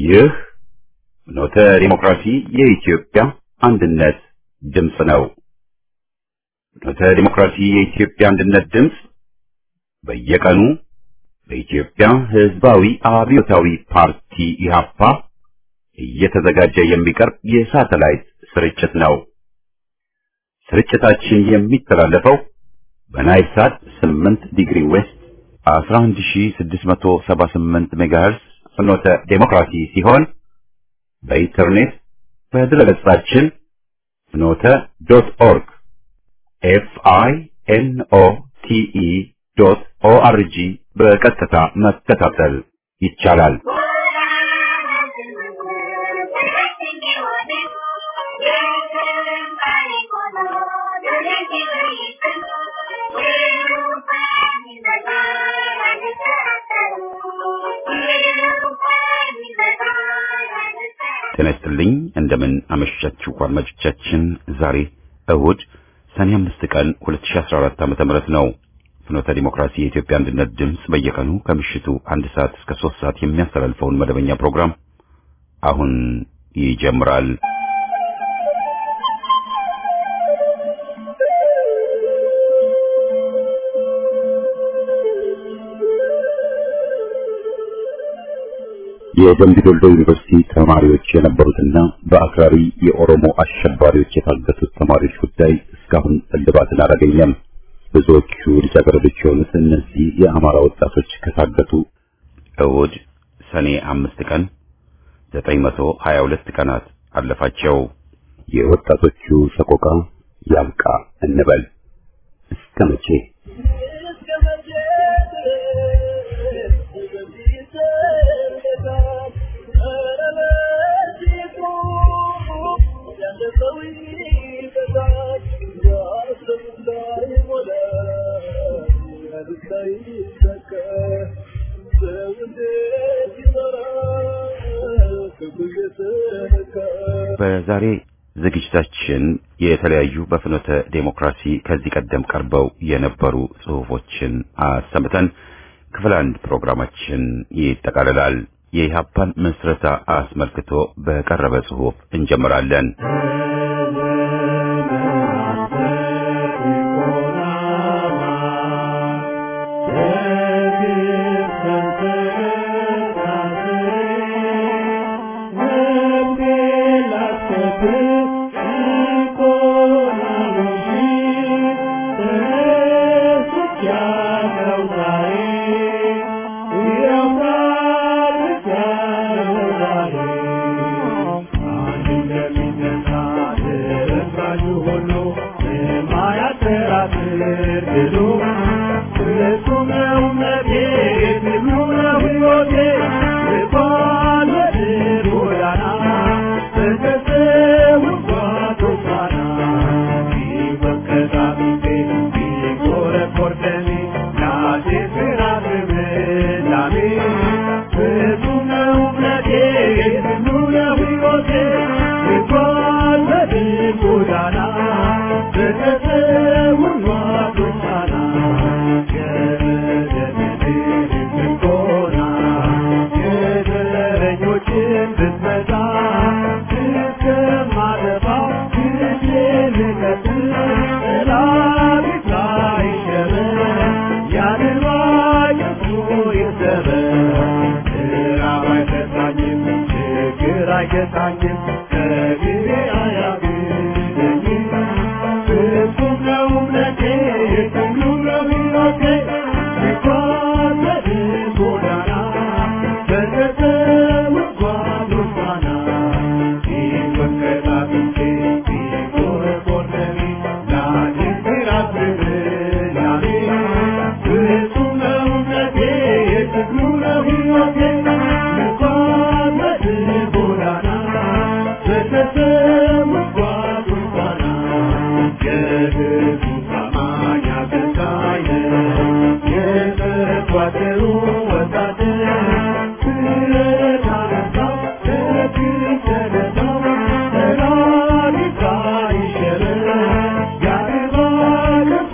ይህ ፍኖተ ዲሞክራሲ የኢትዮጵያ አንድነት ድምፅ ነው። ፍኖተ ዲሞክራሲ የኢትዮጵያ አንድነት ድምፅ በየቀኑ በኢትዮጵያ ሕዝባዊ አብዮታዊ ፓርቲ ኢህአፓ እየተዘጋጀ የሚቀርብ የሳተላይት ስርጭት ነው። ስርጭታችን የሚተላለፈው በናይል ሳት 8 ዲግሪ ዌስት 11678 ሜጋሄርስ ፍኖተ ዴሞክራሲ ሲሆን በኢንተርኔት በድረገጻችን ፍኖተ ዶት ኦርግ ኤፍ አይ ኤን ኦ ቲ ኢ ዶት ኦ አር ጂ በቀጥታ መከታተል ይቻላል። ጤና ይስጥልኝ። እንደምን አመሻችሁ አድማጮቻችን። ዛሬ እሁድ ሰኔ አምስት ቀን 2014 ዓመተ ምህረት ነው። ፍኖተ ዲሞክራሲ የኢትዮጵያ አንድነት ድምፅ በየቀኑ ከምሽቱ አንድ ሰዓት እስከ ሶስት ሰዓት የሚያስተላልፈውን መደበኛ ፕሮግራም አሁን ይጀምራል። የደምቢ ዶልዶ ዩኒቨርሲቲ ተማሪዎች የነበሩትና በአክራሪ የኦሮሞ አሸባሪዎች የታገቱት ተማሪዎች ጉዳይ እስካሁን እልባትን አላገኘም። ብዙዎቹ ልጃገረዶች የሆኑት እነዚህ የአማራ ወጣቶች ከታገቱ እሁድ ሰኔ አምስት ቀን ዘጠኝ መቶ ሀያ ሁለት ቀናት አለፋቸው። የወጣቶቹ ሰቆቃ ያብቃ እንበል እስከ መቼ? በዛሬ ዝግጅታችን የተለያዩ በፍኖተ ዴሞክራሲ ከዚህ ቀደም ቀርበው የነበሩ ጽሑፎችን አሰምተን ክፍል አንድ ፕሮግራማችን ይጠቃልላል። የኢህአፓን ምስረታ አስመልክቶ በቀረበ ጽሑፍ እንጀምራለን።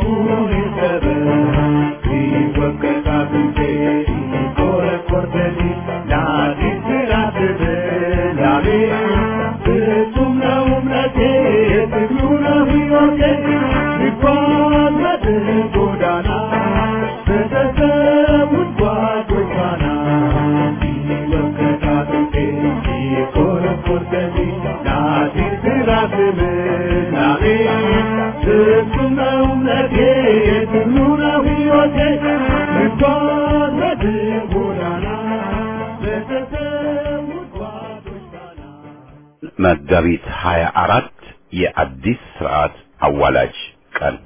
Thank you. ጎዳና ሲወከታጥቴ ሲኮረኮርከቴ ናቴ ስራስብ ናቤ ፍጹም ነው እምነቴ የትኑ ነው ሕይወቴ ልጓዝ ጎዳና በተሰዉት ጓዶች ዳና መጋቢት 24 የአዲስ ስርዓት አዋላጅ ቀን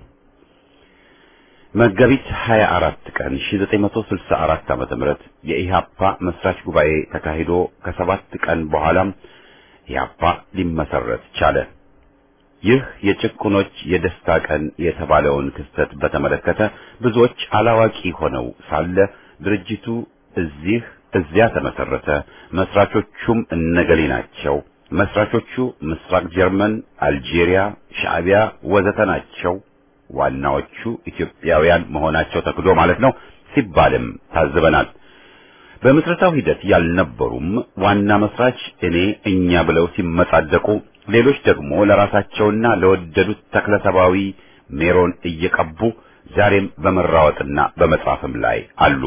መጋቢት 24 ቀን 1964 ዓመተ ምህረት የኢሃፓ መስራች ጉባኤ ተካሂዶ ከሰባት ቀን በኋላም ኢሃፓ ሊመሰረት ቻለ። ይህ የጭቁኖች የደስታ ቀን የተባለውን ክስተት በተመለከተ ብዙዎች አላዋቂ ሆነው ሳለ ድርጅቱ እዚህ እዚያ ተመሰረተ፣ መስራቾቹም እነገሌ ናቸው፣ መስራቾቹ ምስራቅ ጀርመን፣ አልጄሪያ፣ ሻዕቢያ ወዘተ ናቸው፣ ዋናዎቹ ኢትዮጵያውያን መሆናቸው ተክዶ ማለት ነው ሲባልም ታዝበናል። በምስረታው ሂደት ያልነበሩም ዋና መስራች እኔ እኛ ብለው ሲመጻደቁ ሌሎች ደግሞ ለራሳቸውና ለወደዱት ተክለሰባዊ ሜሮን እየቀቡ ዛሬም በመራወጥና በመጻፍም ላይ አሉ።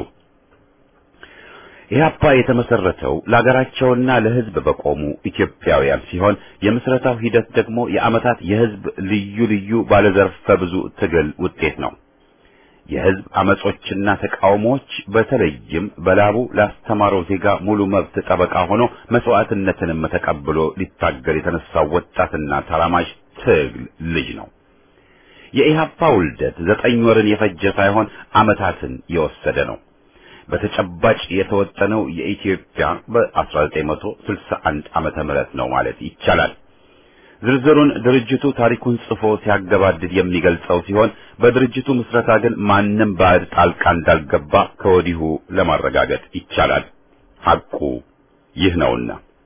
ኢህአፓ የተመሰረተው ለሀገራቸውና ለሕዝብ በቆሙ ኢትዮጵያውያን ሲሆን የምስረታው ሂደት ደግሞ የዓመታት የሕዝብ ልዩ ልዩ ባለዘርፈ ብዙ ትግል ውጤት ነው። የሕዝብ አመጾችና ተቃውሞዎች በተለይም በላቡ ላስተማረው ዜጋ ሙሉ መብት ጠበቃ ሆኖ መስዋዕትነትንም ተቀብሎ ሊታገል የተነሳው ወጣትና ተራማጅ ትግል ልጅ ነው። የኢህአፓ ውልደት ዘጠኝ ወርን የፈጀ ሳይሆን ዓመታትን የወሰደ ነው። በተጨባጭ የተወጠነው የኢትዮጵያ በ1961 ዓመተ ምህረት ነው ማለት ይቻላል። ዝርዝሩን ድርጅቱ ታሪኩን ጽፎ ሲያገባድድ የሚገልጸው ሲሆን በድርጅቱ ምስረታ ግን ማንም ባዕድ ጣልቃ እንዳልገባ ከወዲሁ ለማረጋገጥ ይቻላል። ሐቁ ይህ ነውና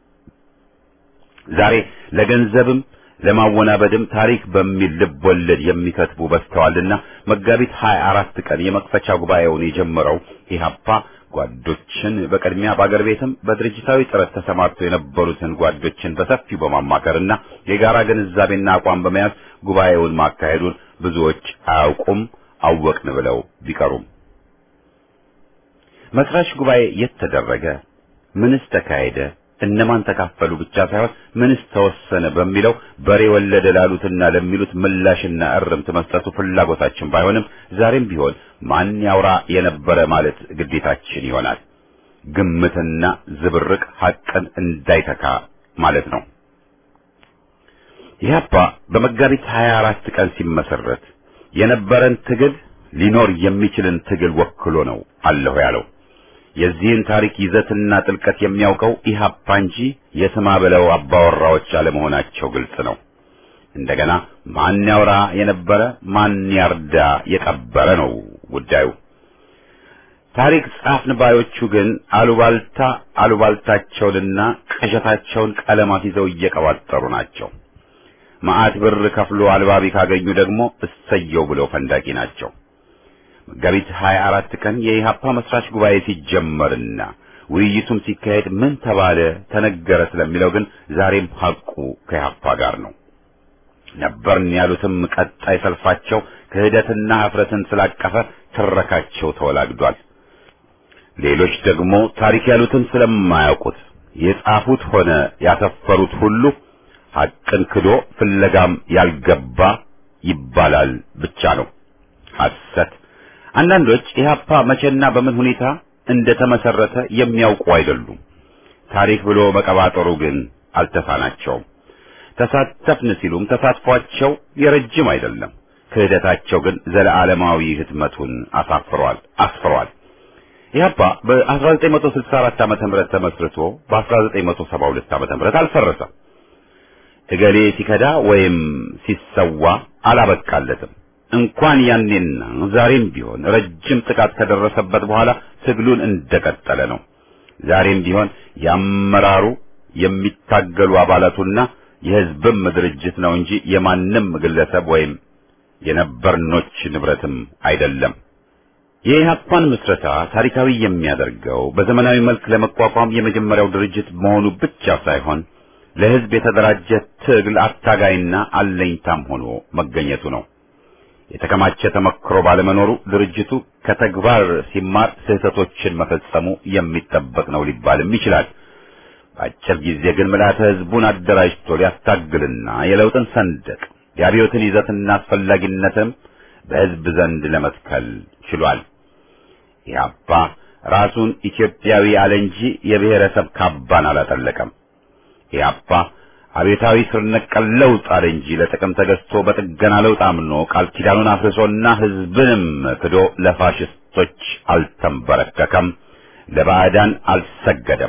ዛሬ ለገንዘብም ለማወናበድም ታሪክ በሚል ልብ ወለድ የሚከትቡ በዝተዋልና መጋቢት 24 ቀን የመክፈቻ ጉባኤውን የጀመረው ኢህአፓ ጓዶችን በቅድሚያ በአገር ቤትም በድርጅታዊ ጥረት ተሰማርተው የነበሩትን ጓዶችን በሰፊው በማማከርና የጋራ ግንዛቤና አቋም በመያዝ ጉባኤውን ማካሄዱን ብዙዎች አያውቁም፣ አወቅን ብለው ቢቀሩም መስራች ጉባኤ የት ተደረገ? ምንስ ተካሄደ? እነማን ተካፈሉ ብቻ ሳይሆን ምንስ ተወሰነ በሚለው በሬ ወለደ ላሉትና ለሚሉት ምላሽና እርምት መስጠቱ ፍላጎታችን ባይሆንም ዛሬም ቢሆን ማን ያውራ የነበረ ማለት ግዴታችን ይሆናል። ግምትና ዝብርቅ ሐቅን እንዳይተካ ማለት ነው። ኢህአፓ በመጋቢት 24 ቀን ሲመሰረት የነበረን ትግል ሊኖር የሚችልን ትግል ወክሎ ነው አለሁ ያለው። የዚህን ታሪክ ይዘትና ጥልቀት የሚያውቀው ኢህአፓ እንጂ የስማ ብለው አባወራዎች አለመሆናቸው ግልጽ ነው። እንደገና ማን ያውራ የነበረ ማን ያርዳ የቀበረ ነው ጉዳዩ። ታሪክ ጻፍን ባዮቹ ግን አሉባልታ አሉባልታቸውንና ቅዠታቸውን ቀለማት ይዘው እየቀባጠሩ ናቸው። መዓት ብር ከፍሎ አልባቢ ካገኙ ደግሞ እሰየው ብለው ፈንዳቂ ናቸው። መጋቢት 24 ቀን የኢሃፓ መስራች ጉባኤ ሲጀመርና ውይይቱም ሲካሄድ ምን ተባለ ተነገረ ስለሚለው ግን ዛሬም ሐቁ ከኢሃፓ ጋር ነው። ነበርን ያሉትም ቀጣይ ሰልፋቸው ክህደትና ኀፍረትን ስላቀፈ ትረካቸው ተወላግዷል። ሌሎች ደግሞ ታሪክ ያሉትን ስለማያውቁት የጻፉት ሆነ ያሰፈሩት ሁሉ ሐቅን ክዶ ፍለጋም ያልገባ ይባላል ብቻ ነው ሐሰት። አንዳንዶች ኢህአፓ መቼና በምን ሁኔታ እንደተመሰረተ የሚያውቁ አይደሉም። ታሪክ ብሎ መቀባጠሩ ግን አልተሳናቸውም። ተሳተፍን ሲሉም ተሳትፏቸው የረጅም አይደለም። ክህደታቸው ግን ዘለዓለማዊ ህትመቱን አሳፍሯል አስፍሯል። ኢህአፓ በ1964 ዓመተ ምህረት ተመስርቶ በ1972 ዓመተ ምህረት አልፈረሰም። እገሌ ሲከዳ ወይም ሲሰዋ አላበቃለትም። እንኳን ያኔና ዛሬም ቢሆን ረጅም ጥቃት ከደረሰበት በኋላ ትግሉን እንደቀጠለ ነው። ዛሬም ቢሆን ያመራሩ የሚታገሉ አባላቱና የህዝብም ድርጅት ነው እንጂ የማንም ግለሰብ ወይም የነበርኖች ንብረትም አይደለም። የኢህአፓን ምስረታ ታሪካዊ የሚያደርገው በዘመናዊ መልክ ለመቋቋም የመጀመሪያው ድርጅት መሆኑ ብቻ ሳይሆን ለህዝብ የተደራጀ ትግል አታጋይና አለኝታም ሆኖ መገኘቱ ነው። የተከማቸ ተመክሮ ባለመኖሩ ድርጅቱ ከተግባር ሲማር ስህተቶችን መፈጸሙ የሚጠበቅ ነው ሊባልም ይችላል። በአጭር ጊዜ ግን ምልዓተ ሕዝቡን አደራጅቶ ሊያስታግልና የለውጥን ሰንደቅ የአብዮትን ይዘትና አስፈላጊነትም በሕዝብ ዘንድ ለመትከል ችሏል። ኢህአፓ ራሱን ኢትዮጵያዊ አለ እንጂ የብሔረሰብ ካባን አላጠለቀም። ኢህአፓ አቤታዊ ስር ነቀል ለውጥ አለ እንጂ ለጥቅም ተገዝቶ በጥገና ለውጥ አምኖ ቃል ኪዳኑን አፍርሶና ሕዝብንም ክዶ ለፋሽስቶች አልተንበረከከም፣ ለባዕዳን አልሰገደም።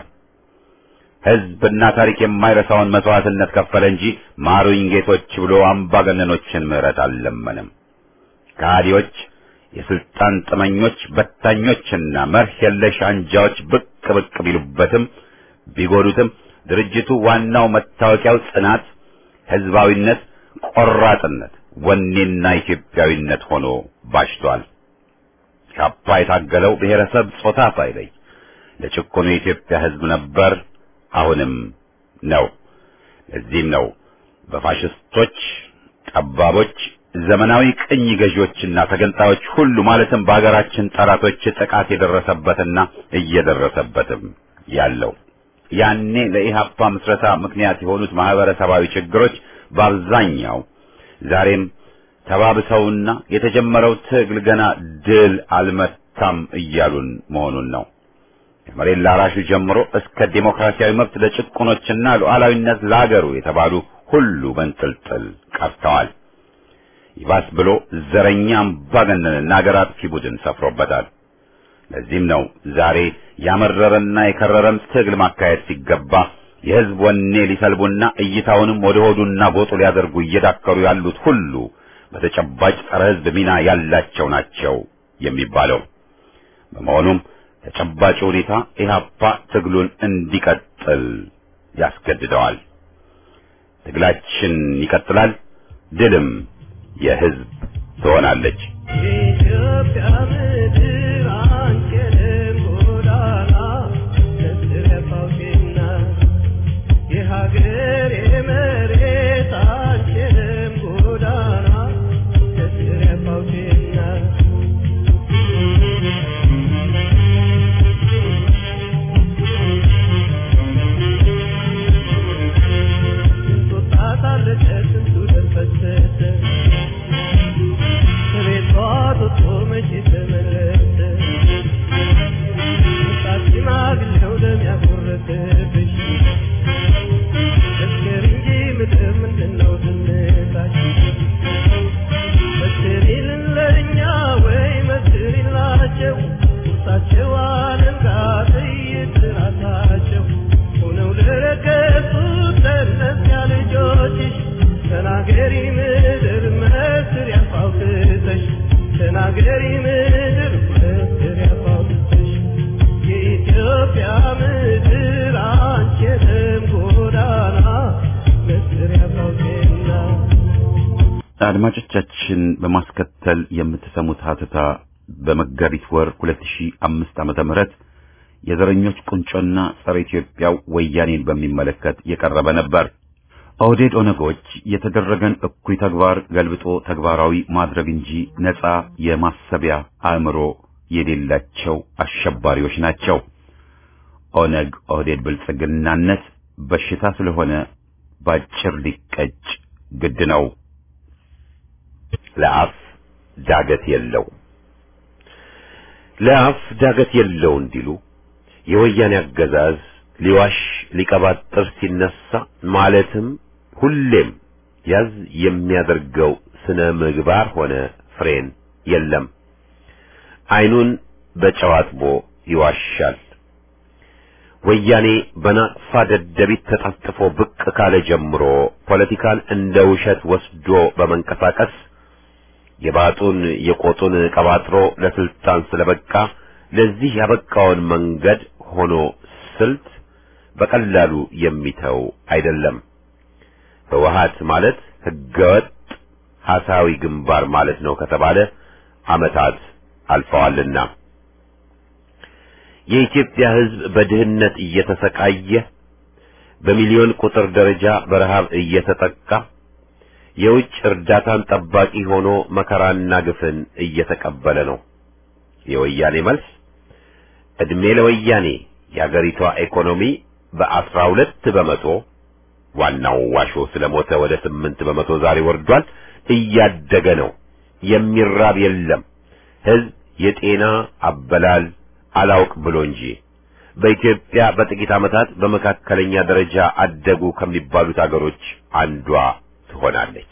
ሕዝብና ታሪክ የማይረሳውን መስዋዕትነት ከፈለ እንጂ ማሩኝ ጌቶች ብሎ አምባገነኖችን ምሕረት አልለመንም። ከሃዲዎች፣ የስልጣን ጥመኞች፣ በታኞችና መርህ የለሽ አንጃዎች ብቅ ብቅ ቢሉበትም ቢጎዱትም ድርጅቱ ዋናው መታወቂያው ጽናት፣ ህዝባዊነት፣ ቆራጥነት፣ ወኔና ኢትዮጵያዊነት ሆኖ ባሽቷል። ኢህአፓ የታገለው ብሔረሰብ ጾታ ሳይለይ ለጭቆኑ የኢትዮጵያ ህዝብ ነበር፣ አሁንም ነው። ለዚህም ነው በፋሽስቶች ጠባቦች፣ ዘመናዊ ቅኝ ገዢዎችና ተገንጣዮች ሁሉ ማለትም በሀገራችን ጠላቶች ጥቃት የደረሰበትና እየደረሰበትም ያለው። ያኔ ለኢህአፓ ምስረታ ምክንያት የሆኑት ማህበረሰባዊ ችግሮች በአብዛኛው ዛሬም ተባብሰውና የተጀመረው ትግል ገና ድል አልመታም እያሉን መሆኑን ነው። ከመሬት ላራሹ ጀምሮ እስከ ዴሞክራሲያዊ መብት ለጭቁኖችና ሉዓላዊነት ለአገሩ የተባሉ ሁሉ በንጥልጥል ቀርተዋል። ይባስ ብሎ ዘረኛ አምባገነንና አገር አጥፊ ቡድን ሰፍሮበታል። ለዚህም ነው ዛሬ ያመረረና የከረረም ትግል ማካሄድ ሲገባ የህዝብ ወኔ ሊሰልቡና እይታውንም ወደ ሆዱና ጎጡ ሊያደርጉ እየዳከሩ ያሉት ሁሉ በተጨባጭ ጸረ ህዝብ ሚና ያላቸው ናቸው የሚባለው። በመሆኑም ተጨባጭ ሁኔታ ኢህአፓ ትግሉን እንዲቀጥል ያስገድደዋል። ትግላችን ይቀጥላል፣ ድልም የህዝብ ትሆናለች። የኢትዮጵያ ምድር አንችልም ጎዳና ተስረፋውና የሀገር የመሬት አንችልም ጎዳና ተስረፋውና ስንቱ ጣጣ አለቀ ስንቱ ደም ፈሰሰ ከቤቷ ወጥቶ መቼ ተመለሰ? ወጣት ሽማግሌው ደም ያጎረሰብሽ መስከር እንጂ ምድር ምንድነው ዝምታሽ? መስክሪልን ለእኛ ወይ መስክሪላቸው ቁርሳቸው አለንጋ ጥይት ራሳቸው ሆነው ለረገጡት ለእነዚያ ልጆችሽ ተናገሪ ምድር መስክር ያፋውትተሽ ተናገሪ ምድር መስክር ያፋውትተሽ የኢትዮጵያ ምድር አንቺ የደም ጎዳና መስክር ያፋውቴና አድማጮቻችን በማስከተል የምትሰሙት ሀተታ በመጋቢት ወር 2005 ዓመተ ምህረት የዘረኞች ቁንጮና ጸረ ኢትዮጵያው ወያኔን በሚመለከት የቀረበ ነበር። ኦህዴድ ኦነጎች የተደረገን እኩይ ተግባር ገልብጦ ተግባራዊ ማድረግ እንጂ ነፃ የማሰቢያ አእምሮ የሌላቸው አሸባሪዎች ናቸው። ኦነግ ኦህዴድ ብልጽግናነት በሽታ ስለሆነ ባጭር ሊቀጭ ግድ ነው። ለአፍ ዳገት የለው ለአፍ ዳገት የለው እንዲሉ የወያኔ አገዛዝ ሊዋሽ ሊቀባጥር ሲነሳ ማለትም ሁሌም ያዝ የሚያደርገው ስነ ምግባር ሆነ ፍሬን የለም። አይኑን በጨው አጥቦ ይዋሻል። ወያኔ በናቅፋ ደደቢት ተጠፍጥፎ ብቅ ካለ ጀምሮ ፖለቲካን እንደ ውሸት ወስዶ በመንቀሳቀስ የባጡን የቆጡን ቀባጥሮ ለስልጣን ስለበቃ ለዚህ ያበቃውን መንገድ ሆኖ ስልት በቀላሉ የሚተው አይደለም። ህወሓት ማለት ህገወጥ ሐሳዊ ግንባር ማለት ነው ከተባለ ዓመታት አልፈዋልና የኢትዮጵያ ህዝብ በድህነት እየተሰቃየ በሚሊዮን ቁጥር ደረጃ በረሃብ እየተጠቃ የውጭ እርዳታን ጠባቂ ሆኖ መከራና ግፍን እየተቀበለ ነው። የወያኔ መልስ እድሜ ለወያኔ የአገሪቷ ኢኮኖሚ በአስራ ሁለት በመቶ ዋናው ዋሾ ስለሞተ ወደ ስምንት በመቶ ዛሬ ወርዷል። እያደገ ነው። የሚራብ የለም። ህዝብ የጤና አበላል አላውቅ ብሎ እንጂ በኢትዮጵያ በጥቂት ዓመታት በመካከለኛ ደረጃ አደጉ ከሚባሉት አገሮች አንዷ ትሆናለች።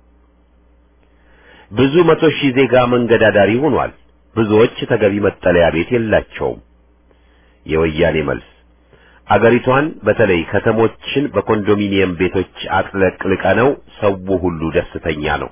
ብዙ መቶ ሺህ ዜጋ መንገድ አዳሪ ሆኗል። ብዙዎች ተገቢ መጠለያ ቤት የላቸውም። የወያኔ መልስ አገሪቷን በተለይ ከተሞችን በኮንዶሚኒየም ቤቶች አጥለቅልቀ ነው ሰው ሁሉ ደስተኛ ነው።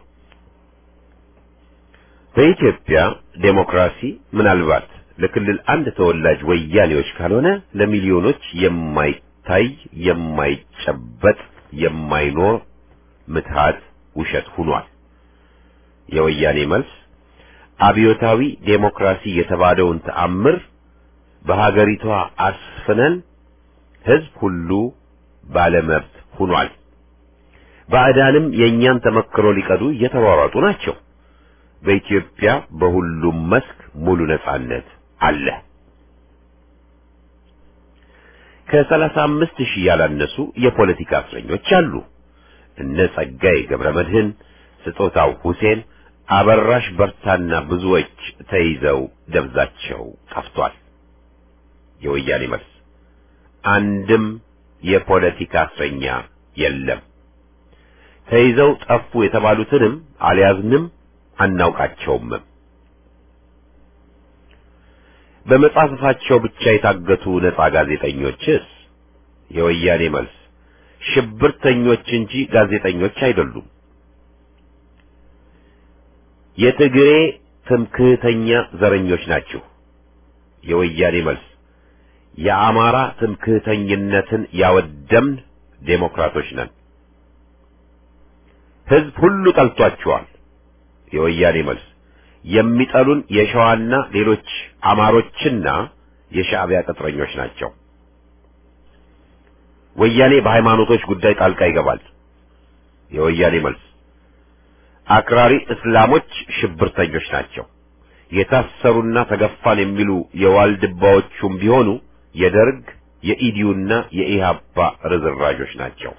በኢትዮጵያ ዴሞክራሲ ምናልባት ለክልል አንድ ተወላጅ ወያኔዎች ካልሆነ ለሚሊዮኖች የማይታይ የማይጨበጥ የማይኖር ምትሃት ውሸት ሆኗል። የወያኔ መልስ አብዮታዊ ዴሞክራሲ የተባለውን ተአምር በሀገሪቷ አስፍነን ህዝብ ሁሉ ባለመብት ሆኗል። ባዕዳንም የእኛን ተመክሮ ሊቀዱ እየተሯሯጡ ናቸው። በኢትዮጵያ በሁሉም መስክ ሙሉ ነጻነት አለ። ከሰላሳ አምስት ሺህ ያላነሱ የፖለቲካ እስረኞች አሉ። እነ ጸጋዬ ገብረ መድህን፣ ስጦታው ሁሴን፣ አበራሽ በርታና ብዙዎች ተይዘው ደብዛቸው ጠፍቷል። የወያኔ መልስ አንድም የፖለቲካ እስረኛ የለም። ተይዘው ጠፉ የተባሉትንም አልያዝንም አናውቃቸውም። በመጻሕፍታቸው ብቻ የታገቱ ነጻ ጋዜጠኞችስ? የወያኔ መልስ ሽብርተኞች እንጂ ጋዜጠኞች አይደሉም። የትግሬ ትምክህተኛ ዘረኞች ናቸው። የወያኔ መልስ የአማራ ትምክህተኝነትን ያወደምን ዴሞክራቶች ነን። ህዝብ ሁሉ ጠልቷቸዋል። የወያኔ መልስ የሚጠሉን የሸዋና ሌሎች አማሮችና የሻዕቢያ ቅጥረኞች ናቸው። ወያኔ በሃይማኖቶች ጉዳይ ጣልቃ ይገባል። የወያኔ መልስ አክራሪ እስላሞች ሽብርተኞች ናቸው። የታሰሩና ተገፋን የሚሉ የዋልድባዎቹም ቢሆኑ የደርግ የኢዲዩና የኢሃፓ ርዝራዦች ናቸው።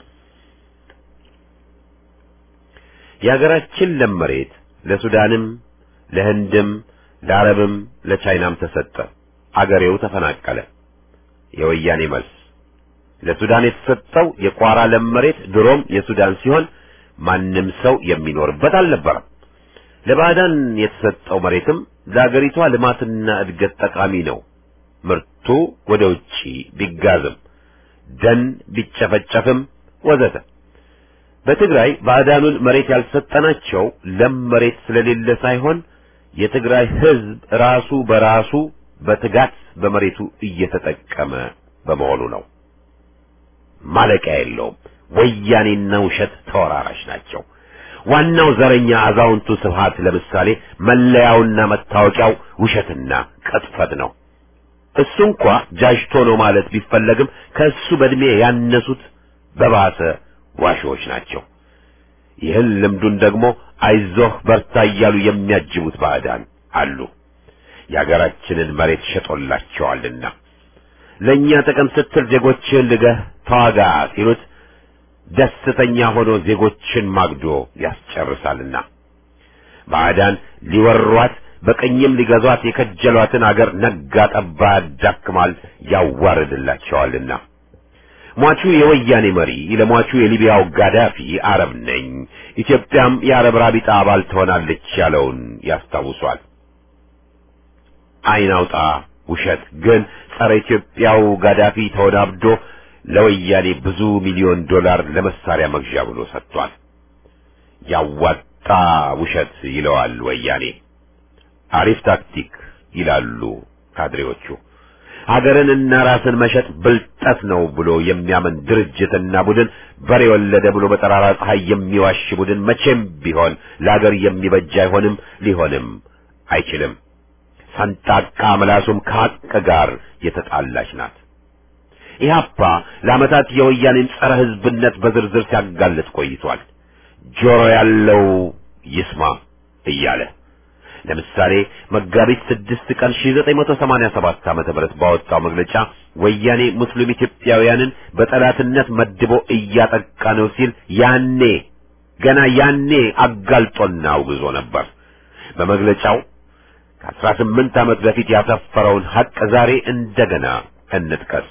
የሀገራችን ለም መሬት ለሱዳንም ለህንድም ለአረብም ለቻይናም ተሰጠ። አገሬው ተፈናቀለ። የወያኔ መልስ ለሱዳን የተሰጠው የቋራ ለም መሬት ድሮም የሱዳን ሲሆን ማንም ሰው የሚኖርበት አልነበረም። ለባዕዳን የተሰጠው መሬትም ለአገሪቷ ልማትና እድገት ጠቃሚ ነው። ምርቱ ወደ ውጪ ቢጋዝም ደን ቢጨፈጨፍም ወዘተ። በትግራይ ባዕዳኑን መሬት ያልሰጠናቸው ለም መሬት ስለሌለ ሳይሆን የትግራይ ሕዝብ ራሱ በራሱ በትጋት በመሬቱ እየተጠቀመ በመሆኑ ነው። ማለቂያ የለውም። ወያኔና ውሸት ተወራራሽ ናቸው። ዋናው ዘረኛ አዛውንቱ ስብሃት ለምሳሌ መለያውና መታወቂያው ውሸትና ቅጥፈት ነው። እሱ እንኳ ጃጅቶ ነው ማለት ቢፈለግም ከእሱ በእድሜ ያነሱት በባሰ ዋሾዎች ናቸው። ይህን ልምዱን ደግሞ አይዞህ በርታ እያሉ የሚያጅቡት ባዕዳን አሉ። የአገራችንን መሬት ሸጦላቸዋልና ለእኛ ጥቅም ስትል ዜጎችን ልገህ ተዋጋ ሲሉት ደስተኛ ሆኖ ዜጎችን ማግዶ ያስጨርሳልና ባዕዳን ሊወሯት በቀኝም ሊገዟት የከጀሏትን አገር ነጋ ጠባ ያዳክማል፣ ያዋርድላቸዋልና። ሟቹ የወያኔ መሪ ለሟቹ የሊቢያው ጋዳፊ አረብ ነኝ፣ ኢትዮጵያም የአረብ ራቢጣ አባል ትሆናለች ያለውን ያስታውሷል። አይን አውጣ ውሸት ግን ጸረ ኢትዮጵያው ጋዳፊ ተወናብዶ ለወያኔ ብዙ ሚሊዮን ዶላር ለመሳሪያ መግዣ ብሎ ሰጥቷል። ያዋጣ ውሸት ይለዋል ወያኔ። አሪፍ ታክቲክ ይላሉ ካድሬዎቹ። ሀገርንና ራስን መሸጥ ብልጠት ነው ብሎ የሚያምን ድርጅትና ቡድን በሬ ወለደ ብሎ በጠራራ ፀሐይ የሚዋሽ ቡድን መቼም ቢሆን ለሀገር የሚበጅ አይሆንም፣ ሊሆንም አይችልም። ሰንጣቃ ምላሱም ከሀቅ ጋር የተጣላች ናት። ኢህአፓ ለዓመታት የወያኔን ጸረ ሕዝብነት በዝርዝር ሲያጋልጥ ቆይቷል። ጆሮ ያለው ይስማ እያለ ለምሳሌ መጋቢት ስድስት ቀን 1987 ዓመተ ምህረት ባወጣው መግለጫ ወያኔ ሙስሊም ኢትዮጵያውያንን በጠላትነት መድቦ እያጠቃ ነው ሲል ያኔ ገና ያኔ አጋልጦና አውግዞ ነበር። በመግለጫው ከአስራ ስምንት ዓመት በፊት ያሰፈረውን ሐቅ ዛሬ እንደገና እንጥቀስ።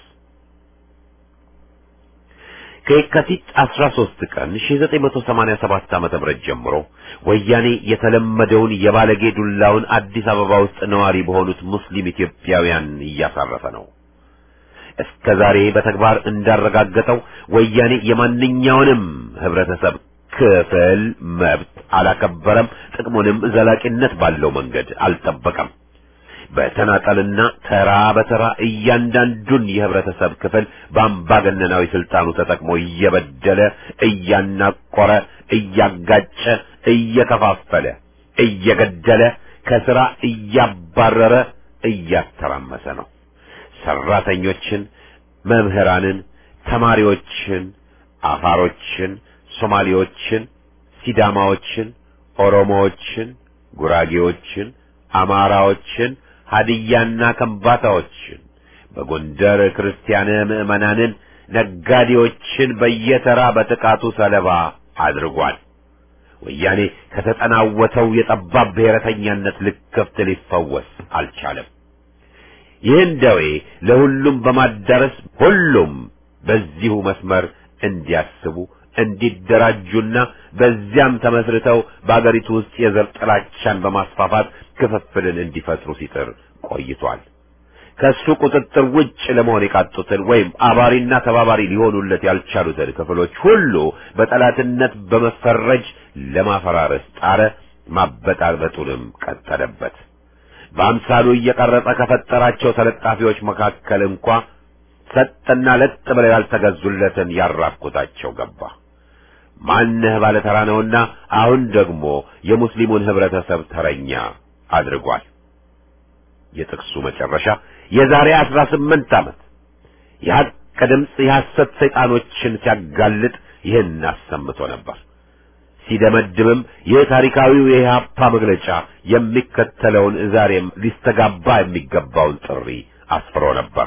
ከየካቲት 13 ቀን 1987 ዓመተ ምህረት ጀምሮ ወያኔ የተለመደውን የባለጌ ዱላውን አዲስ አበባ ውስጥ ነዋሪ በሆኑት ሙስሊም ኢትዮጵያውያን እያሳረፈ ነው። እስከ ዛሬ በተግባር እንዳረጋገጠው ወያኔ የማንኛውንም ህብረተሰብ ክፍል መብት አላከበረም፣ ጥቅሙንም ዘላቂነት ባለው መንገድ አልጠበቀም። በተናጠልና ተራ በተራ እያንዳንዱን የህብረተሰብ ክፍል በአምባገነናዊ ስልጣኑ ተጠቅሞ እየበደለ፣ እያናቆረ፣ እያጋጨ፣ እየከፋፈለ፣ እየገደለ፣ ከስራ እያባረረ፣ እያተራመሰ ነው። ሰራተኞችን፣ መምህራንን፣ ተማሪዎችን፣ አፋሮችን፣ ሶማሌዎችን፣ ሲዳማዎችን፣ ኦሮሞዎችን፣ ጉራጌዎችን፣ አማራዎችን ሀዲያና ከምባታዎችን በጎንደር ክርስቲያን ምዕመናንን፣ ነጋዴዎችን በየተራ በጥቃቱ ሰለባ አድርጓል። ወያኔ ከተጠናወተው የጠባብ ብሔረተኛነት ልክፍት ሊፈወስ አልቻለም። ይህን ደዌ ለሁሉም በማዳረስ ሁሉም በዚሁ መስመር እንዲያስቡ እንዲደራጁና በዚያም ተመስርተው በአገሪቱ ውስጥ የዘር ጥላቻን በማስፋፋት ክፍፍልን እንዲፈጥሩ ሲጥር ቆይቷል። ከሱ ቁጥጥር ውጭ ለመሆን የቃጡትን ወይም አባሪና ተባባሪ ሊሆኑለት ያልቻሉትን ክፍሎች ሁሉ በጠላትነት በመፈረጅ ለማፈራረስ ጣረ። ማበጣበጡንም ቀጠለበት። በአምሳሉ እየቀረጸ ከፈጠራቸው ተለጣፊዎች መካከል እንኳ ሰጥና ለጥ ብለው ያልተገዙለትን ያራኩታቸው ገባ። ማንህ ባለ ተራ ነውና አሁን ደግሞ የሙስሊሙን ህብረተሰብ ተረኛ አድርጓል። የጥቅሱ መጨረሻ የዛሬ አስራ ስምንት ዓመት የሐቅ ድምፅ የሐሰት ሰይጣኖችን ሲያጋልጥ ይህን አሰምቶ ነበር። ሲደመድምም ይህ ታሪካዊው የኢህአፓ መግለጫ የሚከተለውን ዛሬም ሊስተጋባ የሚገባውን ጥሪ አስፍሮ ነበር።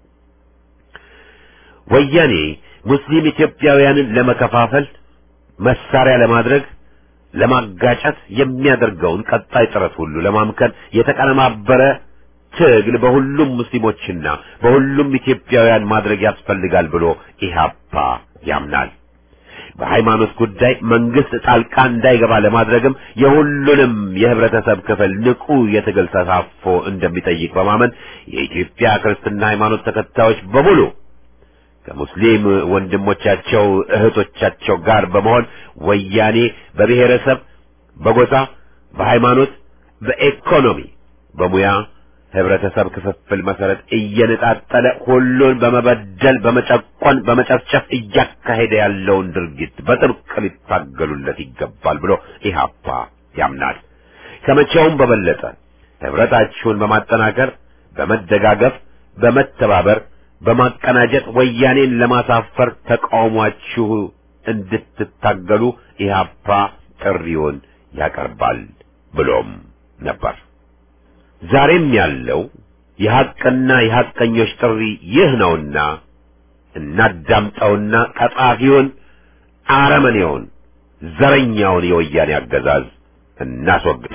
ወያኔ ሙስሊም ኢትዮጵያውያንን ለመከፋፈል መሳሪያ ለማድረግ ለማጋጨት የሚያደርገውን ቀጣይ ጥረት ሁሉ ለማምከን የተቀነባበረ ትግል በሁሉም ሙስሊሞችና በሁሉም ኢትዮጵያውያን ማድረግ ያስፈልጋል ብሎ ኢህአፓ ያምናል። በሃይማኖት ጉዳይ መንግስት ጣልቃ እንዳይገባ ለማድረግም የሁሉንም የህብረተሰብ ክፍል ንቁ የትግል ተሳትፎ እንደሚጠይቅ በማመን የኢትዮጵያ ክርስትና ሃይማኖት ተከታዮች በሙሉ ከሙስሊም ወንድሞቻቸው እህቶቻቸው ጋር በመሆን ወያኔ በብሔረሰብ፣ በጎሳ፣ በሃይማኖት፣ በኢኮኖሚ፣ በሙያ ህብረተሰብ ክፍፍል መሰረት እየነጣጠለ ሁሉን በመበደል በመጨቆን በመጨፍጨፍ እያካሄደ ያለውን ድርጊት በጥብቅ ሊታገሉለት ይገባል ብሎ ኢህአፓ ያምናል። ከመቼውም በበለጠ ህብረታችሁን በማጠናከር በመደጋገፍ በመተባበር በማቀናጀት ወያኔን ለማሳፈር ተቃውሟችሁ እንድትታገሉ ኢህአፓ ጥሪውን ያቀርባል ብሎም ነበር። ዛሬም ያለው የሐቅና የሐቀኞች ጥሪ ይህ ነውና እናዳምጠውና ቀጣፊውን አረመኔውን ዘረኛውን የወያኔ አገዛዝ እናስወግድ።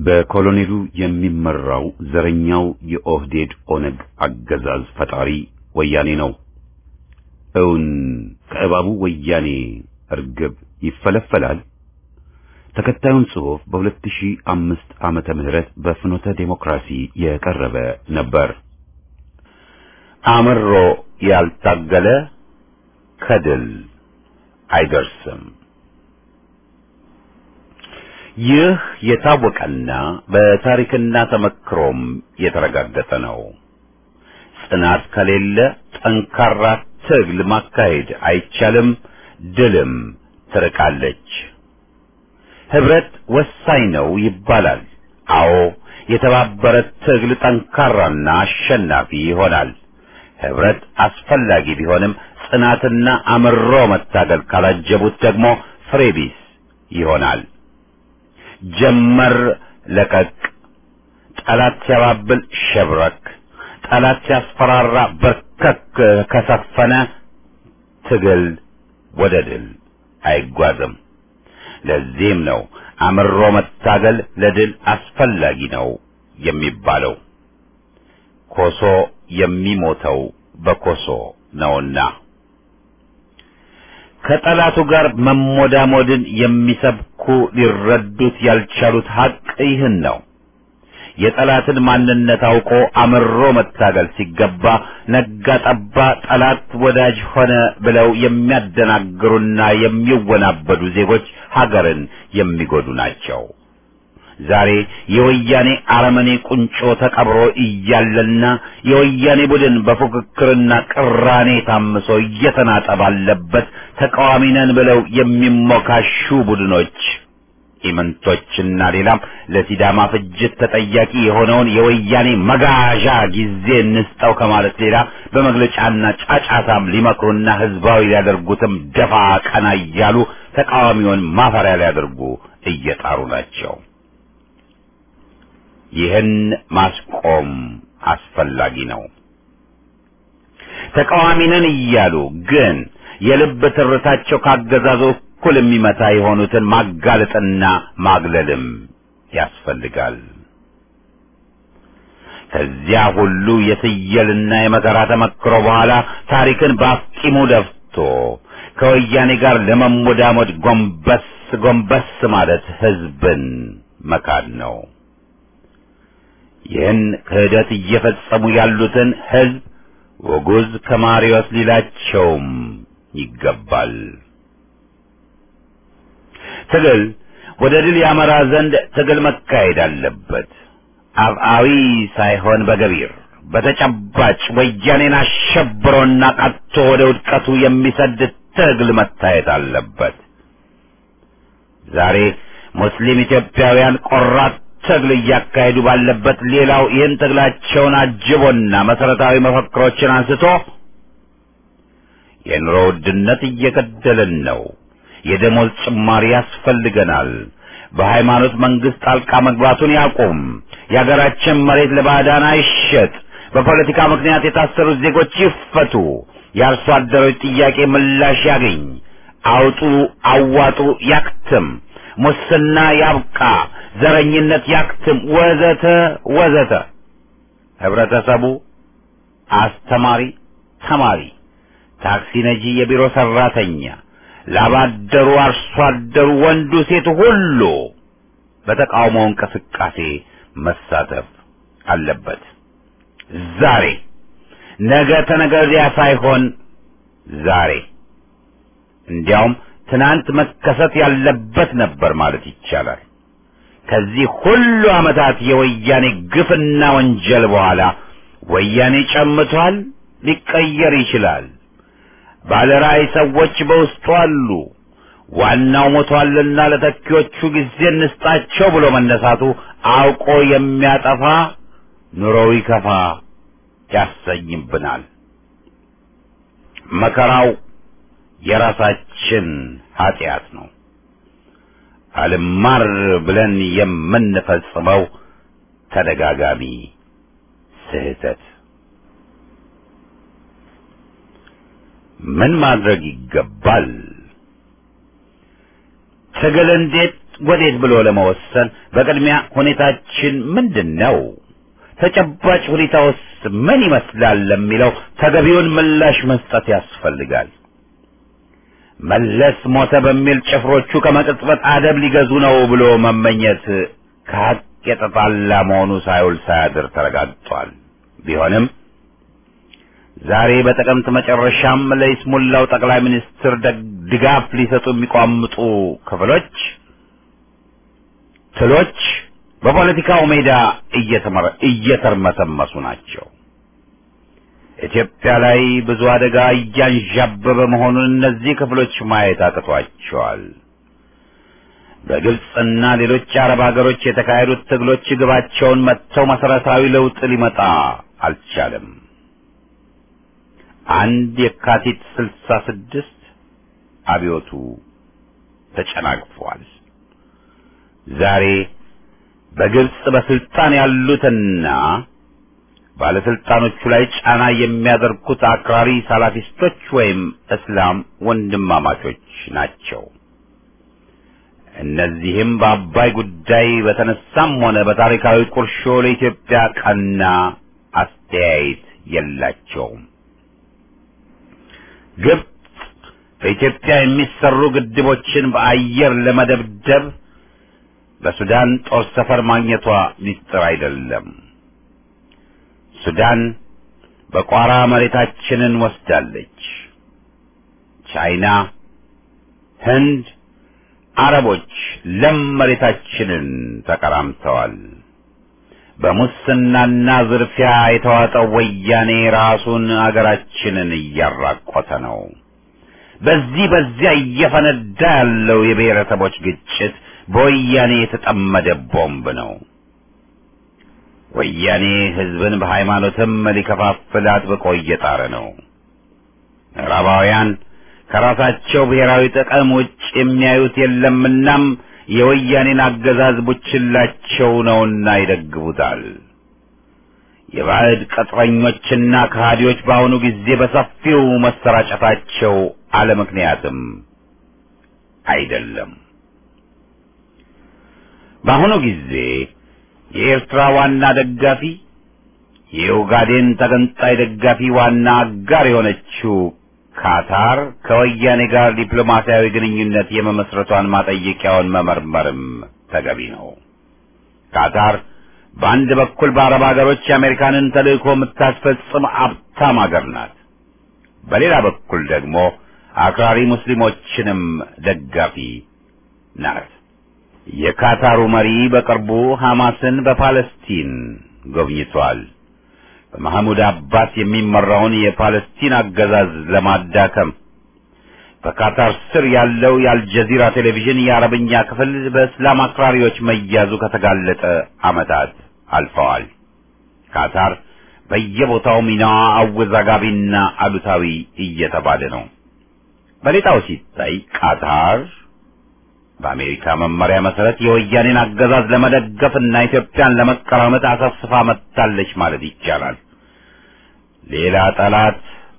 በኮሎኔሉ የሚመራው ዘረኛው የኦህዴድ ኦነግ አገዛዝ ፈጣሪ ወያኔ ነው። እውን ከእባቡ ወያኔ እርግብ ይፈለፈላል? ተከታዩን ጽሑፍ በ2005 ዓመተ ምህረት በፍኖተ ዴሞክራሲ የቀረበ ነበር። አምሮ ያልታገለ ከድል አይደርስም። ይህ የታወቀና በታሪክና ተመክሮም የተረጋገጠ ነው። ጽናት ከሌለ ጠንካራ ትግል ማካሄድ አይቻልም፣ ድልም ትርቃለች። ህብረት ወሳኝ ነው ይባላል። አዎ፣ የተባበረ ትግል ጠንካራና አሸናፊ ይሆናል። ህብረት አስፈላጊ ቢሆንም ጽናትና አምሮ መታገል ካላጀቡት ደግሞ ፍሬ ቢስ ይሆናል። ጀመር ለቀቅ፣ ጠላት ሲያባብል ሸብረክ፣ ጠላት ሲያስፈራራ በርከክ ከሰፈነ ትግል ወደ ድል አይጓዝም። ለዚህም ነው አምሮ መታገል ለድል አስፈላጊ ነው የሚባለው። ኮሶ የሚሞተው በኮሶ ነውና ከጠላቱ ጋር መሞዳሞድን የሚሰብኩ ሊረዱት ያልቻሉት ሀቅ ይህን ነው። የጠላትን ማንነት አውቆ አምሮ መታገል ሲገባ ነጋ ጠባ ጠላት ወዳጅ ሆነ ብለው የሚያደናግሩና የሚወናበዱ ዜጎች ሀገርን የሚጎዱ ናቸው። ዛሬ የወያኔ አረመኔ ቁንጮ ተቀብሮ እያለና የወያኔ ቡድን በፉክክርና ቅራኔ ታምሶ እየተናጠ ባለበት ተቃዋሚ ነን ብለው የሚሞካሹ ቡድኖች ኢምንቶችና ሌላም ለሲዳማ ፍጅት ተጠያቂ የሆነውን የወያኔ መጋዣ ጊዜ እንስጠው ከማለት ሌላ በመግለጫና ጫጫታም ሊመክሩና ህዝባዊ ሊያደርጉትም ደፋ ቀና እያሉ ተቃዋሚውን ማፈሪያ ሊያደርጉ እየጣሩ ናቸው። ይህን ማስቆም አስፈላጊ ነው። ተቃዋሚ ነን እያሉ ግን የልብ ትርታቸው ካገዛዙ እኩል የሚመታ የሆኑትን ማጋለጥና ማግለልም ያስፈልጋል። ከዚያ ሁሉ የትየልና የመከራ ተመክሮ በኋላ ታሪክን በአፍጢሙ ደፍቶ ከወያኔ ጋር ለመሞዳሞድ ጎንበስ ጎንበስ ማለት ህዝብን መካድ ነው። ይህን ክህደት እየፈጸሙ ያሉትን ህዝብ ወጉዝ ከማሪዎስ ሊላቸውም ይገባል። ትግል ወደ ድል ያመራ ዘንድ ትግል መካሄድ አለበት። አብአዊ ሳይሆን በገቢር በተጨባጭ ወያኔን አሸብሮና ቀጥቶ ወደ ውድቀቱ የሚሰድ ትግል መታየት አለበት። ዛሬ ሙስሊም ኢትዮጵያውያን ቆራጥ ትግል እያካሄዱ ባለበት ሌላው ይህን ትግላቸውን አጅቦና መሰረታዊ መፈክሮችን አንስቶ የኑሮ ውድነት እየገደለን ነው፣ የደሞዝ ጭማሪ ያስፈልገናል፣ በሃይማኖት መንግስት ጣልቃ መግባቱን ያቁም፣ የሀገራችን መሬት ለባዕዳን አይሸጥ፣ በፖለቲካ ምክንያት የታሰሩት ዜጎች ይፈቱ፣ የአርሶ አደሮች ጥያቄ ምላሽ ያገኝ፣ አውጡ አዋጡ ያክትም፣ ሙስና ያብቃ፣ ዘረኝነት ያክትም፣ ወዘተ ወዘተ። ህብረተሰቡ አስተማሪ፣ ተማሪ፣ ታክሲ ነጂ፣ የቢሮ ሰራተኛ፣ ላባደሩ፣ አርሶ አደሩ፣ ወንዱ፣ ሴቱ ሁሉ በተቃውሞ እንቅስቃሴ መሳተፍ አለበት። ዛሬ ነገ ተነገ ወዲያ ሳይሆን ዛሬ እንዲያውም ትናንት መከሰት ያለበት ነበር ማለት ይቻላል። ከዚህ ሁሉ ዓመታት የወያኔ ግፍና ወንጀል በኋላ ወያኔ ጨምቷል፣ ሊቀየር ይችላል። ባለራዕይ ሰዎች በውስጡ አሉ። ዋናው ሞቷልና ለተኪዎቹ ጊዜ እንስጣቸው ብሎ መነሳቱ አውቆ የሚያጠፋ ኑሮው ይከፋ ያሰኝብናል። መከራው የራሳችን ኃጢአት ነው። አልማር ብለን የምንፈጽመው ተደጋጋሚ ስህተት። ምን ማድረግ ይገባል? ትግል እንዴት ወዴት ብሎ ለመወሰን በቅድሚያ ሁኔታችን ምንድን ነው፣ ተጨባጭ ሁኔታውስ ምን ይመስላል ለሚለው ተገቢውን ምላሽ መስጠት ያስፈልጋል። መለስ ሞተ በሚል ጭፍሮቹ ከመቅጽበት አደብ ሊገዙ ነው ብሎ መመኘት ከሀቅ የተጣላ መሆኑ ሳይውል ሳያድር ተረጋግጧል። ቢሆንም ዛሬ በጥቅምት መጨረሻም ለይስሙላው ጠቅላይ ሚኒስትር ድጋፍ ሊሰጡ የሚቋምጡ ክፍሎች ትሎች በፖለቲካው ሜዳ እየተርመሰመሱ ናቸው። ኢትዮጵያ ላይ ብዙ አደጋ እያንዣበበ መሆኑን እነዚህ ክፍሎች ማየት አቅቷቸዋል። በግብፅና ሌሎች አረብ ሀገሮች የተካሄዱት ትግሎች ግባቸውን መጥተው መሰረታዊ ለውጥ ሊመጣ አልቻለም። አንድ የካቲት ስልሳ ስድስት አብዮቱ ተጨናግፏል። ዛሬ በግብፅ በስልጣን ያሉትና ባለስልጣኖቹ ላይ ጫና የሚያደርጉት አክራሪ ሳላፊስቶች ወይም እስላም ወንድማማቾች ናቸው። እነዚህም በአባይ ጉዳይ በተነሳም ሆነ በታሪካዊ ቁርሾ ለኢትዮጵያ ቀና አስተያየት የላቸውም። ግብፅ በኢትዮጵያ የሚሰሩ ግድቦችን በአየር ለመደብደብ በሱዳን ጦር ሰፈር ማግኘቷ ሚስጥር አይደለም። ሱዳን በቋራ መሬታችንን ወስዳለች። ቻይና፣ ህንድ፣ አረቦች ለም መሬታችንን ተቀራምተዋል። በሙስናና ዝርፊያ የተዋጠው ወያኔ ራሱን አገራችንን እያራቆተ ነው። በዚህ በዚያ እየፈነዳ ያለው የብሔረሰቦች ግጭት በወያኔ የተጠመደ ቦምብ ነው። ወያኔ ህዝብን በሃይማኖትም ሊከፋፍል አጥብቆ እየጣረ ነው። ምዕራባውያን ከራሳቸው ብሔራዊ ጥቅም ውጭ የሚያዩት የለምናም የወያኔን አገዛዝ ቡችላቸው ነውና ይደግፉታል። የባዕድ ቅጥረኞችና ከሃዲዎች በአሁኑ ጊዜ በሰፊው መሰራጨታቸው አለ ምክንያትም አይደለም። በአሁኑ ጊዜ የኤርትራ ዋና ደጋፊ የኡጋዴን ተገንጣይ ደጋፊ ዋና አጋር የሆነችው ካታር ከወያኔ ጋር ዲፕሎማሲያዊ ግንኙነት የመመስረቷን ማጠየቂያውን መመርመርም ተገቢ ነው። ካታር በአንድ በኩል በአረብ ሀገሮች የአሜሪካንን ተልእኮ የምታስፈጽም አብታም ሀገር ናት። በሌላ በኩል ደግሞ አክራሪ ሙስሊሞችንም ደጋፊ ናት። የካታሩ መሪ በቅርቡ ሐማስን በፓለስቲን ጎብኝቷል። በመሐሙድ አባስ የሚመራውን የፓለስቲን አገዛዝ ለማዳከም በካታር ስር ያለው የአልጀዚራ ቴሌቪዥን የአረብኛ ክፍል በእስላም አክራሪዎች መያዙ ከተጋለጠ ዓመታት አልፈዋል። ካታር በየቦታው ሚናዋ አወዛጋቢና አሉታዊ እየተባለ ነው። በሌላው ሲታይ ቃታር በአሜሪካ መመሪያ መሰረት የወያኔን አገዛዝ ለመደገፍና ኢትዮጵያን ለመቀራመጥ አሰፍስፋ መጥታለች ማለት ይቻላል። ሌላ ጠላት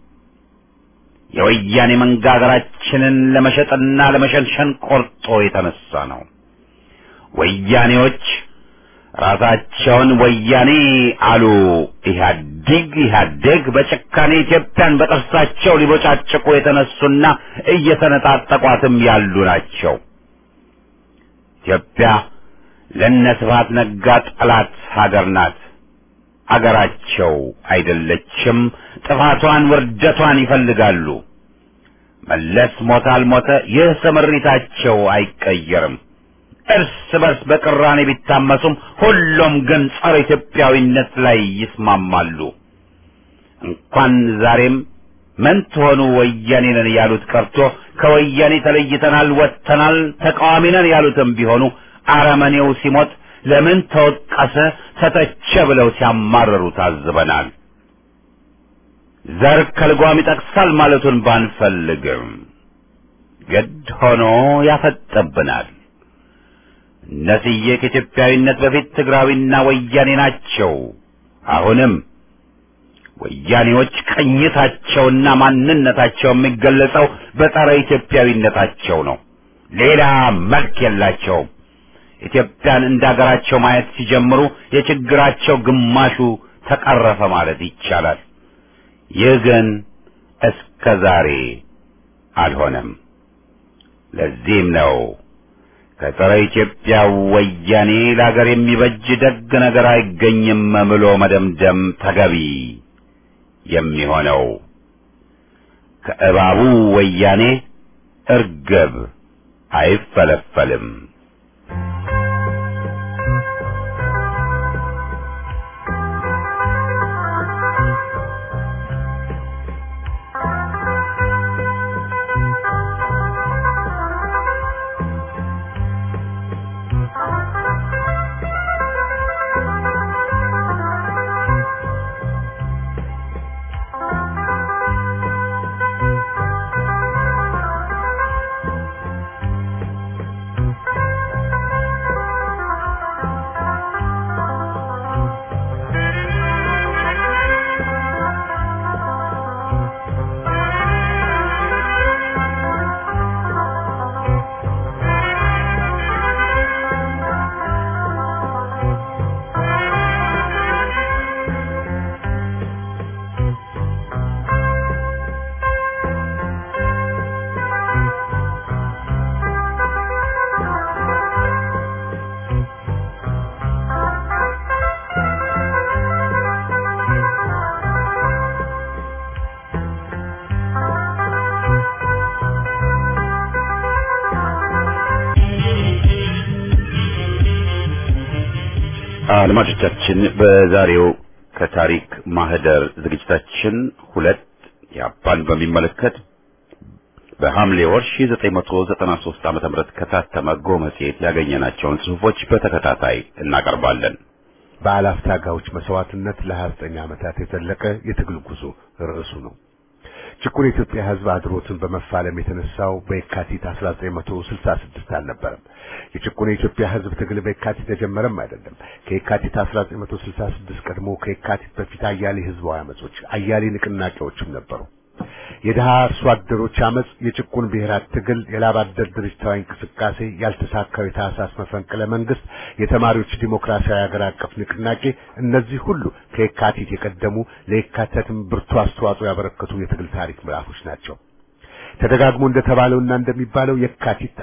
የወያኔ መንጋ ሀገራችንን ለመሸጥና ለመሸንሸን ቆርጦ የተነሳ ነው። ወያኔዎች ራሳቸውን ወያኔ አሉ። ኢህአዲግ ኢህአዴግ በጭካኔ ኢትዮጵያን በጥርሳቸው ሊቦጫጭቁ የተነሱና እየተነጣጠቋትም ያሉ ናቸው። ኢትዮጵያ ለነ ስብሐት ነጋ ጠላት ሀገር ናት። አገራቸው አይደለችም። ጥፋቷን ውርደቷን ይፈልጋሉ። መለስ ሞተ አልሞተ ይህ ስምሪታቸው አይቀየርም። እርስ በርስ በቅራኔ ቢታመሱም ሁሉም ግን ጸረ ኢትዮጵያዊነት ላይ ይስማማሉ። እንኳን ዛሬም ምን ትሆኑ ወያኔ ነን ያሉት ቀርቶ ከወያኔ ተለይተናል፣ ወጥተናል፣ ተቃዋሚ ነን ያሉትም ቢሆኑ አረመኔው ሲሞት ለምን ተወቀሰ፣ ተተቸ ብለው ሲያማረሩ ታዝበናል። ዘር ከልጓም ይጠቅሳል ማለቱን ባንፈልግም ግድ ሆኖ ያፈጠብናል። እነስዬ ከኢትዮጵያዊነት በፊት ትግራዊና ወያኔ ናቸው። አሁንም ወያኔዎች ቅኝታቸውና ማንነታቸው የሚገለጸው በጸረ ኢትዮጵያዊነታቸው ነው። ሌላ መልክ የላቸውም። ኢትዮጵያን እንደ ሀገራቸው ማየት ሲጀምሩ የችግራቸው ግማሹ ተቀረፈ ማለት ይቻላል። ይህ ግን እስከ ዛሬ አልሆነም። ለዚህም ነው ከጸረ ኢትዮጵያ ወያኔ ለሀገር የሚበጅ ደግ ነገር አይገኝም ብሎ መደምደም ተገቢ የሚሆነው። ከእባቡ ወያኔ እርግብ አይፈለፈልም። አድማጮቻችን በዛሬው ከታሪክ ማህደር ዝግጅታችን ሁለት ያፓን በሚመለከት በሐምሌ ወር 1993 ዓመተ ምህረት ከታተመ ጎ መጽሔት ያገኘናቸውን ጽሑፎች በተከታታይ እናቀርባለን። በአላፍ ታጋዮች መስዋዕትነት ለ29 ዓመታት የዘለቀ የትግል ጉዞ ርዕሱ ነው። ጭቁን የኢትዮጵያ ሕዝብ አድሮትን በመፋለም የተነሳው በየካቲት 1966 አልነበረም። የጭቁን የኢትዮጵያ ሕዝብ ትግል በየካቲት የጀመረም አይደለም። ከየካቲት 1966 ቀድሞ ከየካቲት በፊት አያሌ ሕዝባዊ አመጾች፣ አያሌ ንቅናቄዎችም ነበሩ። የድሃ አርሶ አደሮች አመጽ፣ የጭቁን ብሔራት ትግል፣ የላብ አደር ድርጅታዊ እንቅስቃሴ፣ ያልተሳካው የታህሳስ መፈንቅለ መንግስት፣ የተማሪዎች ዲሞክራሲያዊ ሀገር አቀፍ ንቅናቄ፣ እነዚህ ሁሉ ከየካቲት የቀደሙ ለየካቲትም ብርቱ አስተዋጽኦ ያበረከቱ የትግል ታሪክ ምዕራፎች ናቸው። ተደጋግሞ እንደተባለውና እንደሚባለው የካቲት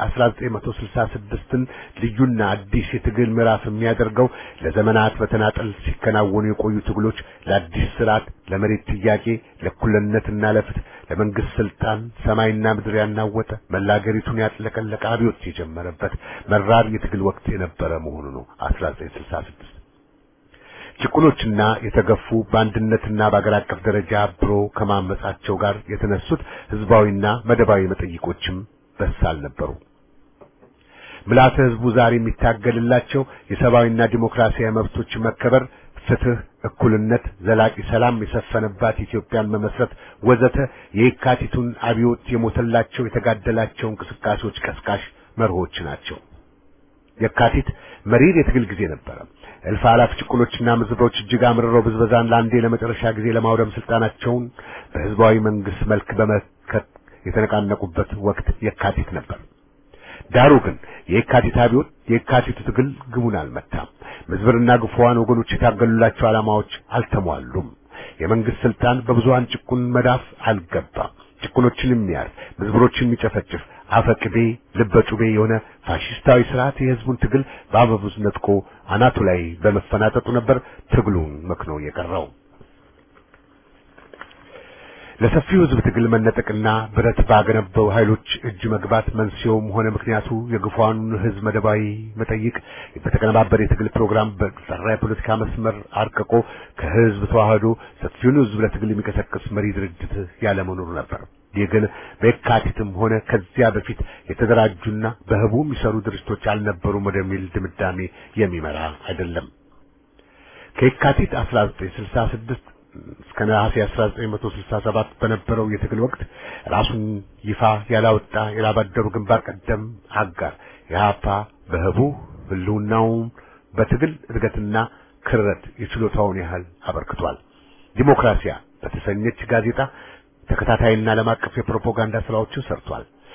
1966ን ልዩና አዲስ የትግል ምዕራፍ የሚያደርገው ለዘመናት በተናጠል ሲከናወኑ የቆዩ ትግሎች ለአዲስ ስርዓት፣ ለመሬት ጥያቄ፣ ለእኩልነትና ለፍትህ፣ ለመንግስት ስልጣን ሰማይና ምድር ያናወጠ መላ አገሪቱን ያጥለቀለቀ አብዮት የጀመረበት መራር የትግል ወቅት የነበረ መሆኑ ነው 1966 ጭቁኖችና የተገፉ በአንድነትና በአገር አቀፍ ደረጃ አብሮ ከማመጻቸው ጋር የተነሱት ህዝባዊና መደባዊ መጠይቆችም በሳል ነበሩ። ምልዓተ ህዝቡ ዛሬ የሚታገልላቸው የሰብአዊና ዲሞክራሲያዊ መብቶች መከበር፣ ፍትህ፣ እኩልነት፣ ዘላቂ ሰላም የሰፈነባት ኢትዮጵያን መመስረት ወዘተ የየካቲቱን አብዮት የሞተላቸው የተጋደላቸው እንቅስቃሴዎች ቀስቃሽ መርሆች ናቸው። የካቲት መሪር የትግል ጊዜ ነበረ። እልፍ አላፍ ጭቁኖችና ምዝብሮች እጅግ አምርረው ብዝበዛን ለአንዴ ለመጨረሻ ጊዜ ለማውደም ስልጣናቸውን በህዝባዊ መንግስት መልክ በመከት የተነቃነቁበት ወቅት የካቲት ነበር። ዳሩ ግን የካቲት አብዮት የካቲቱ ትግል ግቡን አልመታም። ምዝብርና ግፉዋን ወገኖች የታገሉላቸው ዓላማዎች አልተሟሉም። የመንግስት ስልጣን በብዙሃን ጭቁን መዳፍ አልገባም። ጭቁኖችን የሚያርፍ ምዝብሮችን የሚጨፈጭፍ አፈቅቤ ልበጩቤ የሆነ ፋሽስታዊ ስርዓት የህዝቡን ትግል በአበቡዝ ነጥቆ አናቱ ላይ በመፈናጠጡ ነበር ትግሉን መክኖ የቀረው። ለሰፊው ህዝብ ትግል መነጠቅና ብረት ባገነበው ኃይሎች እጅ መግባት መንስኤውም ሆነ ምክንያቱ የግፏኑን ህዝብ መደባዊ መጠይቅ በተቀነባበረ የትግል ፕሮግራም በጠራ የፖለቲካ መስመር አርቅቆ ከህዝብ ተዋህዶ ሰፊውን ህዝብ ለትግል የሚቀሰቅስ መሪ ድርጅት ያለመኖሩ ነበር። ይህ ግን በየካቲትም ሆነ ከዚያ በፊት የተደራጁና በህቡ የሚሰሩ ድርጅቶች አልነበሩም ወደሚል ድምዳሜ የሚመራ አይደለም። ከየካቲት 1966 እስከ ነሐሴ 1967 በነበረው የትግል ወቅት ራሱን ይፋ ያላወጣ የላባደሩ ግንባር ቀደም አጋር የሀፓ በህቡ ህልውናውን በትግል እድገትና ክረት የችሎታውን ያህል አበርክቷል። ዲሞክራሲያ በተሰኘች ጋዜጣ ተከታታይና ዓለም አቀፍ የፕሮፓጋንዳ ስራዎችን ሰርቷል።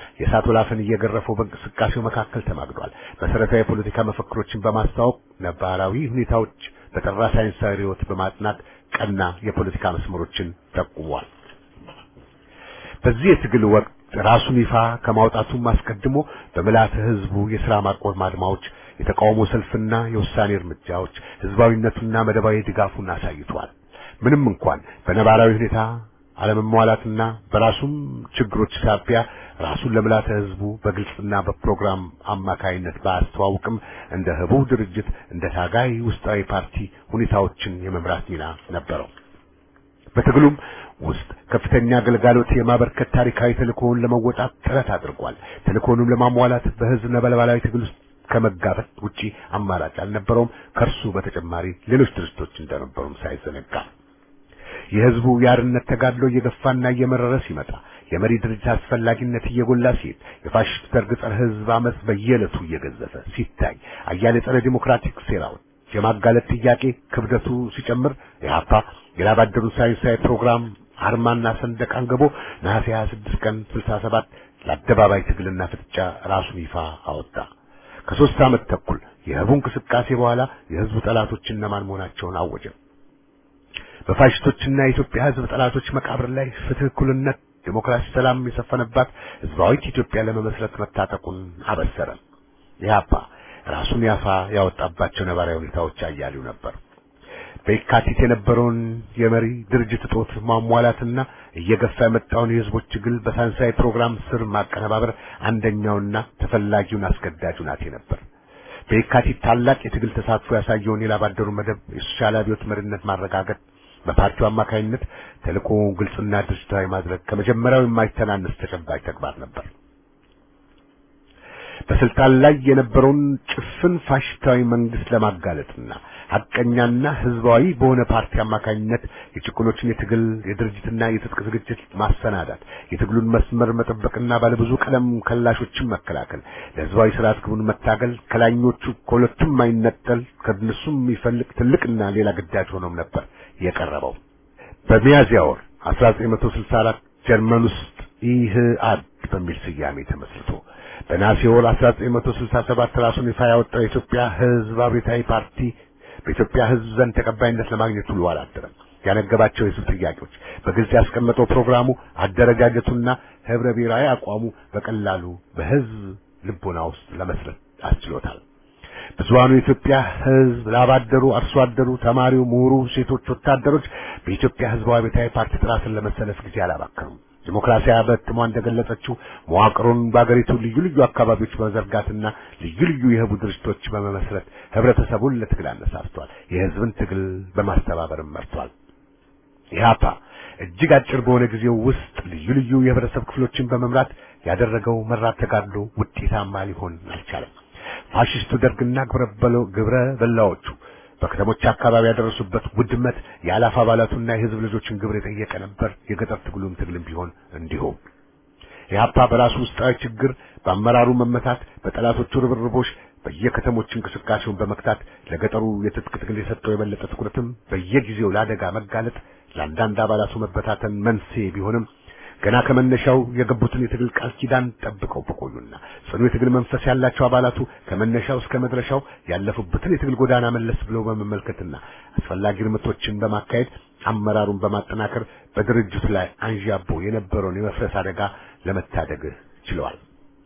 የእሳት ወላፈን እየገረፈው በእንቅስቃሴው መካከል ተማግዷል። መሰረታዊ የፖለቲካ መፈክሮችን በማስተዋወቅ ነባራዊ ሁኔታዎች በጠራ ሳይንሳዊ ርዕዮት በማጥናት ቀና የፖለቲካ መስመሮችን ጠቁሟል። በዚህ የትግል ወቅት ራሱን ይፋ ከማውጣቱም አስቀድሞ በምልዓተ ህዝቡ የሥራ ማቆም አድማዎች፣ የተቃውሞ ሰልፍና የውሳኔ እርምጃዎች ህዝባዊነቱና መደባዊ ድጋፉን አሳይቷል። ምንም እንኳን በነባራዊ ሁኔታ አለመሟላትና በራሱም ችግሮች ሳቢያ ራሱን ለምልዓተ ህዝቡ በግልጽና በፕሮግራም አማካይነት ባያስተዋውቅም እንደ ህቡ ድርጅት እንደ ታጋይ ውስጣዊ ፓርቲ ሁኔታዎችን የመምራት ሚና ነበረው። በትግሉም ውስጥ ከፍተኛ አገልጋሎት የማበርከት ታሪካዊ ተልእኮውን ለመወጣት ጥረት አድርጓል። ተልእኮውንም ለማሟላት በህዝብ ነበልባላዊ ትግል ውስጥ ከመጋፈጥ ውጪ አማራጭ አልነበረውም። ከእርሱ በተጨማሪ ሌሎች ድርጅቶች እንደነበሩም ሳይዘነጋ የህዝቡ የአርነት ተጋድሎ እየገፋና እየመረረ ሲመጣ የመሪ ድርጅት አስፈላጊነት እየጎላ ሲሄድ የፋሽስት ደርግ ጸረ ህዝብ አመፅ በየዕለቱ እየገዘፈ ሲታይ አያሌ ጸረ ዲሞክራቲክ ሴራዎች የማጋለጥ ጥያቄ ክብደቱ ሲጨምር የሀፓ የላባደሩ ሳይንሳዊ ፕሮግራም አርማና ሰንደቅ አንግቦ ነሐሴ 26 ቀን 67 ለአደባባይ ትግልና ፍጥጫ ራሱን ይፋ አወጣ። ከሶስት ዓመት ተኩል የህቡ እንቅስቃሴ በኋላ የህዝቡ ጠላቶች እነማን መሆናቸውን አወጀ። በፋሽስቶችና የኢትዮጵያ ህዝብ ጠላቶች መቃብር ላይ ፍትህ፣ እኩልነት፣ ዴሞክራሲ፣ ሰላም የሰፈነባት ህዝባዊት ኢትዮጵያ ለመመስረት መታጠቁን አበሰረ። ኢህአፓ ራሱን ያፋ ያወጣባቸው ነባራዊ ሁኔታዎች አያሌው ነበር። በየካቲት የነበረውን የመሪ ድርጅት እጦት ማሟላትና እየገፋ የመጣውን የህዝቦች ትግል በሳይንሳዊ ፕሮግራም ስር ማቀነባበር አንደኛውና ተፈላጊውን አስገዳጅ ሁናቴ ነበር። በየካቲት ታላቅ የትግል ተሳትፎ ያሳየውን የላባደሩ መደብ የሶሻል አብዮት መሪነት ማረጋገጥ በፓርቲው አማካኝነት ተልእኮውን ግልጽና ድርጅታዊ ማድረግ ከመጀመሪያው የማይተናነስ ተጨባጭ ተግባር ነበር። በስልጣን ላይ የነበረውን ጭፍን ፋሽስታዊ መንግስት ለማጋለጥና ሐቀኛና ህዝባዊ በሆነ ፓርቲ አማካኝነት የጭቁኖችን የትግል የድርጅትና የትጥቅ ዝግጅት ማሰናዳት፣ የትግሉን መስመር መጠበቅና ባለብዙ ቀለም ከላሾችን መከላከል፣ ለህዝባዊ ስርዓት ግቡን መታገል ከላኞቹ ከሁለቱም የማይነጠል ከእነሱም የሚፈልቅ ትልቅና ሌላ ግዳጅ ሆኖም ነበር የቀረበው። በሚያዝያ ወር 1964 ጀርመን ውስጥ ኢህአድ በሚል ስያሜ ተመስርቶ በነሐሴ ወር 1967 ራሱን ይፋ ያወጣው የኢትዮጵያ ህዝብ አብዮታዊ ፓርቲ በኢትዮጵያ ህዝብ ዘንድ ተቀባይነት ለማግኘት ውሎ አላደረም። ያነገባቸው የህዝብ ጥያቄዎች በግልጽ ያስቀመጠው ፕሮግራሙ፣ አደረጃጀቱና ህብረ ብሔራዊ አቋሙ በቀላሉ በህዝብ ልቦና ውስጥ ለመስረት አስችሎታል። ብዙሃኑ የኢትዮጵያ ህዝብ ላባደሩ፣ አርሶ አደሩ፣ ተማሪው፣ ምሁሩ፣ ሴቶች፣ ወታደሮች በኢትዮጵያ ህዝባዊ አብዮታዊ ፓርቲ ጥራ ስር ለመሰለፍ ጊዜ አላባከኑም። ዲሞክራሲያ በትሟ እንደገለጸችው መዋቅሩን በአገሪቱ ልዩ ልዩ አካባቢዎች በመዘርጋትና ልዩ ልዩ የህቡ ድርጅቶች በመመስረት ህብረተሰቡን ለትግል አነሳስቷል። የህዝብን ትግል በማስተባበርም መርቷል። ኢህአፓ እጅግ አጭር በሆነ ጊዜ ውስጥ ልዩ ልዩ የህብረተሰብ ክፍሎችን በመምራት ያደረገው መራር ተጋድሎ ውጤታማ ሊሆን አልቻለም። ፋሽስቱ ደርግና ግብረ በላዎቹ በከተሞች አካባቢ ያደረሱበት ውድመት የአላፍ አባላቱና የህዝብ ልጆችን ግብር የጠየቀ ነበር። የገጠር ትግሉም ትግልም ቢሆን እንዲሁም ኢህአፓ በራሱ ውስጣዊ ችግር፣ በአመራሩ መመታት፣ በጠላቶቹ ርብርቦች በየከተሞች እንቅስቃሴውን በመክታት ለገጠሩ የትጥቅ ትግል የሰጠው የበለጠ ትኩረትም በየጊዜው ለአደጋ መጋለጥ ለአንዳንድ አባላቱ መበታተን መንስኤ ቢሆንም ገና ከመነሻው የገቡትን የትግል ቃል ኪዳን ጠብቀው በቆዩና ጽኑ የትግል መንፈስ ያላቸው አባላቱ ከመነሻው እስከ መድረሻው ያለፉበትን የትግል ጎዳና መለስ ብለው በመመልከትና አስፈላጊ እርምቶችን በማካሄድ አመራሩን በማጠናከር በድርጅቱ ላይ አንዣቦ የነበረውን የመፍረስ አደጋ ለመታደግ ችለዋል።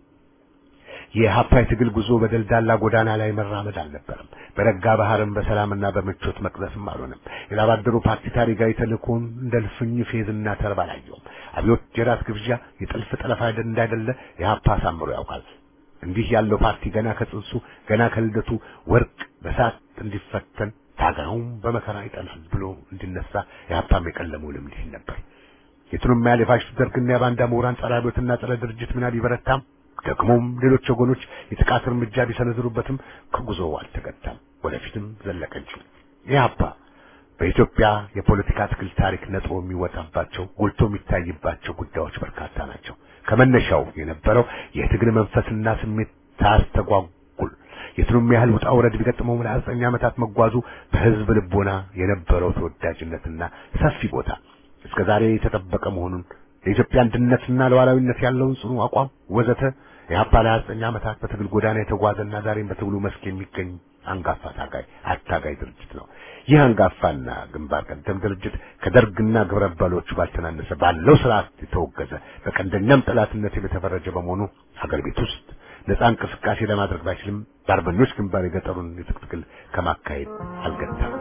የኢህአፓ የትግል ጉዞ በደልዳላ ጎዳና ላይ መራመድ አልነበረም። በረጋ ባህርም በሰላምና በምቾት መቅዘፍም አልሆነም። የላባደሩ ፓርቲ ታሪካዊ ተልእኮውን እንደ ልፍኝ ፌዝና ተርባ አላየውም። አብዮት የራት ግብዣ፣ የጥልፍ ጠለፋ እንዳይደለ ኢህአፓ አሳምሮ ያውቃል። እንዲህ ያለው ፓርቲ ገና ከጽንሱ ገና ከልደቱ ወርቅ በሳት እንዲፈተን ታጋዩም በመከራ ይጠናል ብሎ እንዲነሳ ኢህአፓም የቀለመው ልምድ ይል ነበር። የቱንም ያህል የፋሽስት ደርግና የባንዳ ምሁራን ጸረ አብዮትና ጸረ ድርጅት ሚና ቢበረታም ደግሞም ሌሎች ወገኖች የጥቃት እርምጃ ቢሰነዝሩበትም ከጉዞው አልተገታም፣ ወደፊትም ዘለቀ እንጂ። ኢህአፓ በኢትዮጵያ የፖለቲካ ትግል ታሪክ ነጥቦ የሚወጣባቸው ጎልቶ የሚታይባቸው ጉዳዮች በርካታ ናቸው። ከመነሻው የነበረው የትግል መንፈስና ስሜት ታስተጓጉል የቱንም ያህል ውጣ ውረድ ቢገጥመው ለሀያ ዘጠኝ ዓመታት መጓዙ በህዝብ ልቦና የነበረው ተወዳጅነትና ሰፊ ቦታ እስከ ዛሬ የተጠበቀ መሆኑን የኢትዮጵያ አንድነትና ሉዓላዊነት ያለውን ጽኑ አቋም ወዘተ የሀፓ ለ29 ዓመታት በትግል ጎዳና የተጓዘና ዛሬም በትግሉ መስክ የሚገኝ አንጋፋ ታጋይ አታጋይ ድርጅት ነው። ይህ አንጋፋና ግንባር ቀደም ድርጅት ከደርግና ግብረ አበሮቹ ባልተናነሰ ባለው ስርዓት የተወገዘ በቀንደኛም ጠላትነት የተፈረጀ በመሆኑ ሀገር ቤት ውስጥ ነፃ እንቅስቃሴ ለማድረግ ባይችልም በአርበኞች ግንባር የገጠሩን የትጥቅ ትግል ከማካሄድ አልገታም።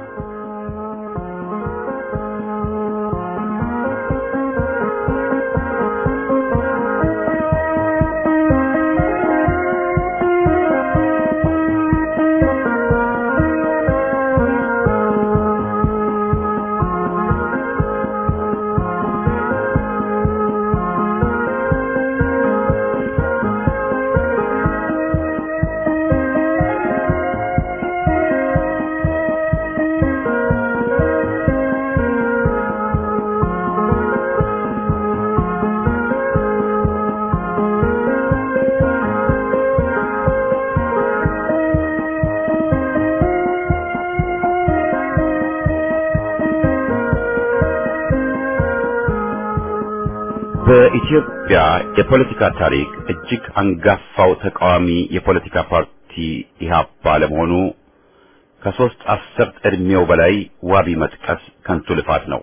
በኢትዮጵያ የፖለቲካ ታሪክ እጅግ አንጋፋው ተቃዋሚ የፖለቲካ ፓርቲ ኢህአፓ ለመሆኑ ከሶስት አስርት ዕድሜው በላይ ዋቢ መጥቀስ ከንቱ ልፋት ነው።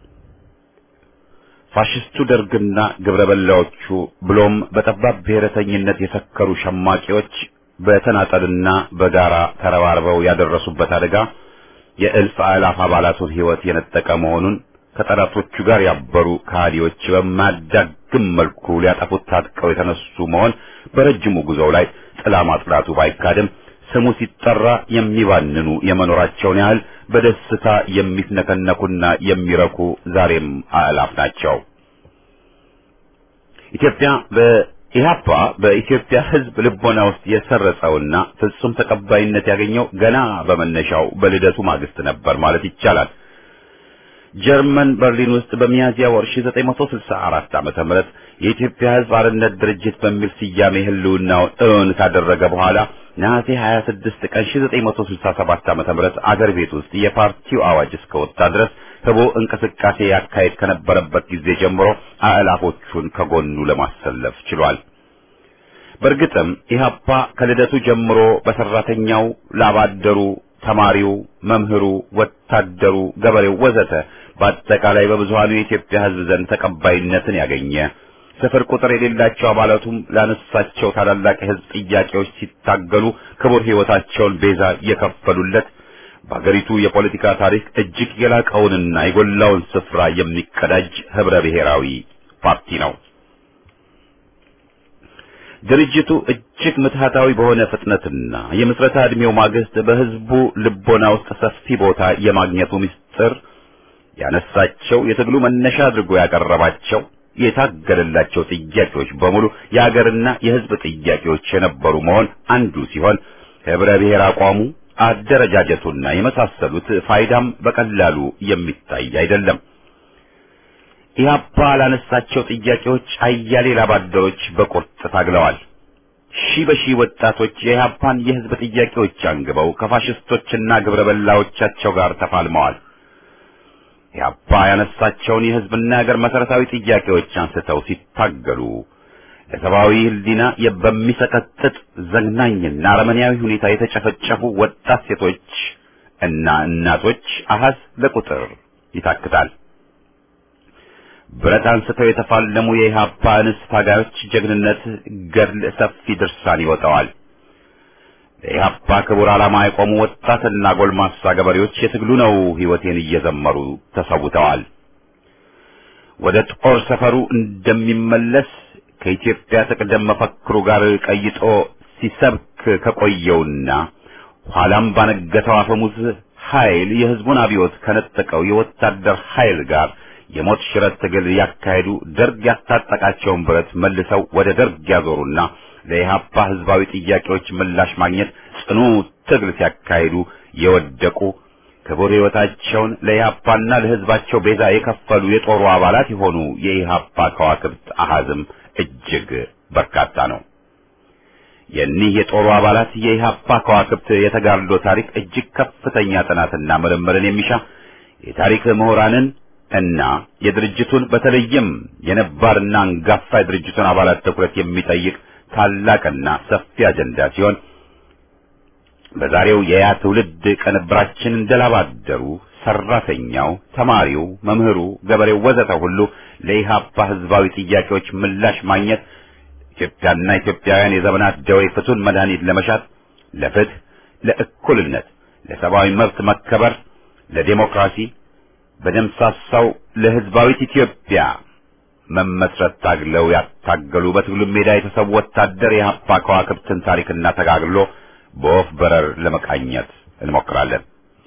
ፋሽስቱ ደርግና ግብረ በላዎቹ ብሎም በጠባብ ብሔረተኝነት የሰከሩ ሸማቂዎች በተናጠልና በጋራ ተረባርበው ያደረሱበት አደጋ የእልፍ አእላፍ አባላቱን ሕይወት የነጠቀ መሆኑን ከጠላቶቹ ጋር ያበሩ ከሃዲዎች በማያዳግም መልኩ ሊያጠፉት ታጥቀው የተነሱ መሆን በረጅሙ ጉዞው ላይ ጥላ ማጥላቱ ባይካድም ስሙ ሲጠራ የሚባንኑ የመኖራቸውን ያህል በደስታ የሚስነከነኩና የሚረኩ ዛሬም አእላፍ ናቸው። ኢትዮጵያ በኢህአፓ በኢትዮጵያ ሕዝብ ልቦና ውስጥ የሰረጸውና ፍጹም ተቀባይነት ያገኘው ገና በመነሻው በልደቱ ማግስት ነበር ማለት ይቻላል። ጀርመን በርሊን ውስጥ በሚያዝያ ወር 1964 ዓመተ ምህረት የኢትዮጵያ ሕዝብ አርነት ድርጅት በሚል ስያሜ ህልውናውን እውን ካደረገ በኋላ ነሐሴ 26 ቀን 1967 ዓመተ ምህረት አገር ቤት ውስጥ የፓርቲው አዋጅ እስከወጣ ድረስ ህቦ እንቅስቃሴ ያካሄድ ከነበረበት ጊዜ ጀምሮ አእላፎቹን ከጎኑ ለማሰለፍ ችሏል። በእርግጥም ኢህአፓ ከልደቱ ጀምሮ በሰራተኛው፣ ላባደሩ፣ ተማሪው፣ መምህሩ፣ ወታደሩ፣ ገበሬው ወዘተ በአጠቃላይ በብዙሃኑ የኢትዮጵያ ህዝብ ዘንድ ተቀባይነትን ያገኘ ስፍር ቁጥር የሌላቸው አባላቱም ላነሳቸው ታላላቅ የህዝብ ጥያቄዎች ሲታገሉ ክቡር ህይወታቸውን ቤዛ የከፈሉለት በአገሪቱ የፖለቲካ ታሪክ እጅግ የላቀውንና የጎላውን ስፍራ የሚቀዳጅ ህብረ ብሔራዊ ፓርቲ ነው። ድርጅቱ እጅግ ምትሃታዊ በሆነ ፍጥነትና የምስረታ ዕድሜው ማግስት በህዝቡ ልቦና ውስጥ ሰፊ ቦታ የማግኘቱ ምስጢር ያነሳቸው የትግሉ መነሻ አድርጎ ያቀረባቸው የታገለላቸው ጥያቄዎች በሙሉ የአገርና የህዝብ ጥያቄዎች የነበሩ መሆን አንዱ ሲሆን ህብረ ብሔር አቋሙ፣ አደረጃጀቱና የመሳሰሉት ፋይዳም በቀላሉ የሚታይ አይደለም። ኢህአፓ ላነሳቸው ጥያቄዎች አያሌ ላባደሮች በቁርጥ ታግለዋል። ሺህ በሺህ ወጣቶች የኢህአፓን የህዝብ ጥያቄዎች አንግበው ከፋሽስቶችና ግብረ በላዎቻቸው ጋር ተፋልመዋል። ኢህአፓ ያነሳቸውን የህዝብና የሀገር መሰረታዊ ጥያቄዎች አንስተው ሲታገሉ ለሰብአዊ ህሊና በሚሰቀጥጥ ዘግናኝና አረመኔያዊ ሁኔታ የተጨፈጨፉ ወጣት ሴቶች እና እናቶች አሃዝ ለቁጥር ይታክታል። ብረት አንስተው የተፋለሙ የኢህአፓ እንስት ታጋዮች ጀግንነት ገድል ሰፊ ድርሳን ይወጣዋል። ለኢህአፓ ክቡር ዓላማ የቆሙ ወጣትና ጎልማሳ ገበሬዎች የትግሉ ነው ህይወቴን እየዘመሩ ተሰውተዋል። ወደ ጦር ሰፈሩ እንደሚመለስ ከኢትዮጵያ ትቅደም መፈክሩ ጋር ቀይጦ ሲሰብክ ከቆየውና ኋላም ባነገተው አፈሙዝ ኃይል የህዝቡን አብዮት ከነጠቀው የወታደር ኃይል ጋር የሞት ሽረት ትግል ያካሄዱ ደርግ ያስታጠቃቸውን ብረት መልሰው ወደ ደርግ ያዞሩና ለኢህአፓ ህዝባዊ ጥያቄዎች ምላሽ ማግኘት ጽኑ ትግል ሲያካሂዱ የወደቁ ክቡር ህይወታቸውን ለኢህአፓና ለህዝባቸው ቤዛ የከፈሉ የጦሩ አባላት የሆኑ የኢህአፓ ከዋክብት አሃዝም እጅግ በርካታ ነው። የኒህ የጦሩ አባላት የኢህአፓ ከዋክብት የተጋድሎ ታሪክ እጅግ ከፍተኛ ጥናትና ምርምርን የሚሻ የታሪክ ምሁራንን እና የድርጅቱን በተለይም የነባርና አንጋፋ የድርጅቱን አባላት ትኩረት የሚጠይቅ ታላቅና ሰፊ አጀንዳ ሲሆን በዛሬው የያ ትውልድ ቅንብራችን እንደላባደሩ ሰራተኛው፣ ተማሪው፣ መምህሩ፣ ገበሬው ወዘተ ሁሉ ለኢህአፓ ህዝባዊ ጥያቄዎች ምላሽ ማግኘት ኢትዮጵያና ኢትዮጵያውያን የዘመናት ደዌ ፍቱን መድኃኒት ለመሻት ለፍትህ፣ ለእኩልነት፣ ለሰብአዊ መብት መከበር፣ ለዴሞክራሲ በደምሳሳው ለህዝባዊት ኢትዮጵያ መመስረት ታግለው ያታገሉ በትግሉ ሜዳ የተሰዉ ወታደር የኢህአፓ ከዋክብትን ታሪክና ተጋግሎ በወፍ በረር ለመቃኘት እንሞክራለን።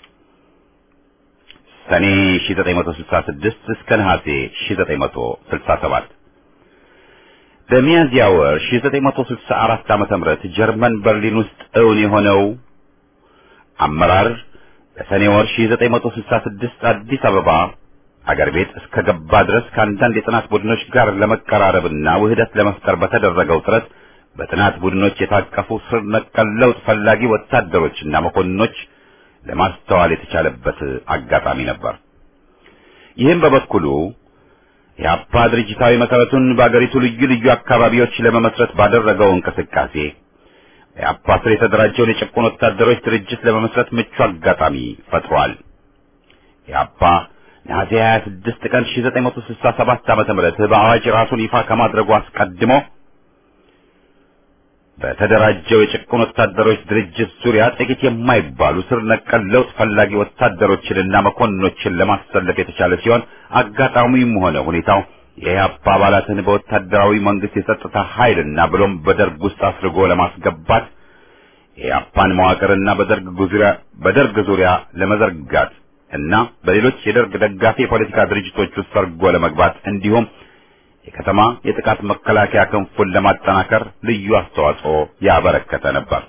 ሰኔ 1966 እስከ ነሐሴ 1967 በሚያዝያ ወር 1964 ዓመተ ምህረት ጀርመን በርሊን ውስጥ እውን የሆነው አመራር በሰኔ ወር 1966 አዲስ አበባ አገር ቤት እስከ ገባ ድረስ ከአንዳንድ የጥናት ቡድኖች ጋር ለመቀራረብና ውህደት ለመፍጠር በተደረገው ጥረት በጥናት ቡድኖች የታቀፉ ስር ነቀል ለውጥ ፈላጊ ወታደሮችና መኮንኖች ለማስተዋል የተቻለበት አጋጣሚ ነበር። ይህም በበኩሉ የአፓ ድርጅታዊ መሰረቱን በአገሪቱ ልዩ ልዩ አካባቢዎች ለመመስረት ባደረገው እንቅስቃሴ የአፓ ስር የተደራጀውን የጭቁን ወታደሮች ድርጅት ለመመስረት ምቹ አጋጣሚ ፈጥሯል። የአፓ ነሐሴ 26 ቀን 1967 ዓመተ ምህረት በአዋጅ ራሱን ይፋ ከማድረጉ አስቀድሞ በተደራጀው የጭቁን ወታደሮች ድርጅት ዙሪያ ጥቂት የማይባሉ ስር ነቀል ለውጥ ፈላጊ ወታደሮችንና መኮንኖችን ለማሰለፍ የተቻለ ሲሆን አጋጣሚውም ሆነ ሁኔታው የኢህአፓ አባላትን በወታደራዊ መንግስት የጸጥታ ኃይልና ብሎም በደርግ ውስጥ አስርጎ ለማስገባት የኢህአፓን መዋቅርና በደርግ ዙሪያ በደርግ ዙሪያ ለመዘርጋት እና በሌሎች የደርግ ደጋፊ የፖለቲካ ድርጅቶች ውስጥ ሰርጎ ለመግባት እንዲሁም የከተማ የጥቃት መከላከያ ክንፉን ለማጠናከር ልዩ አስተዋጽኦ ያበረከተ ነበር።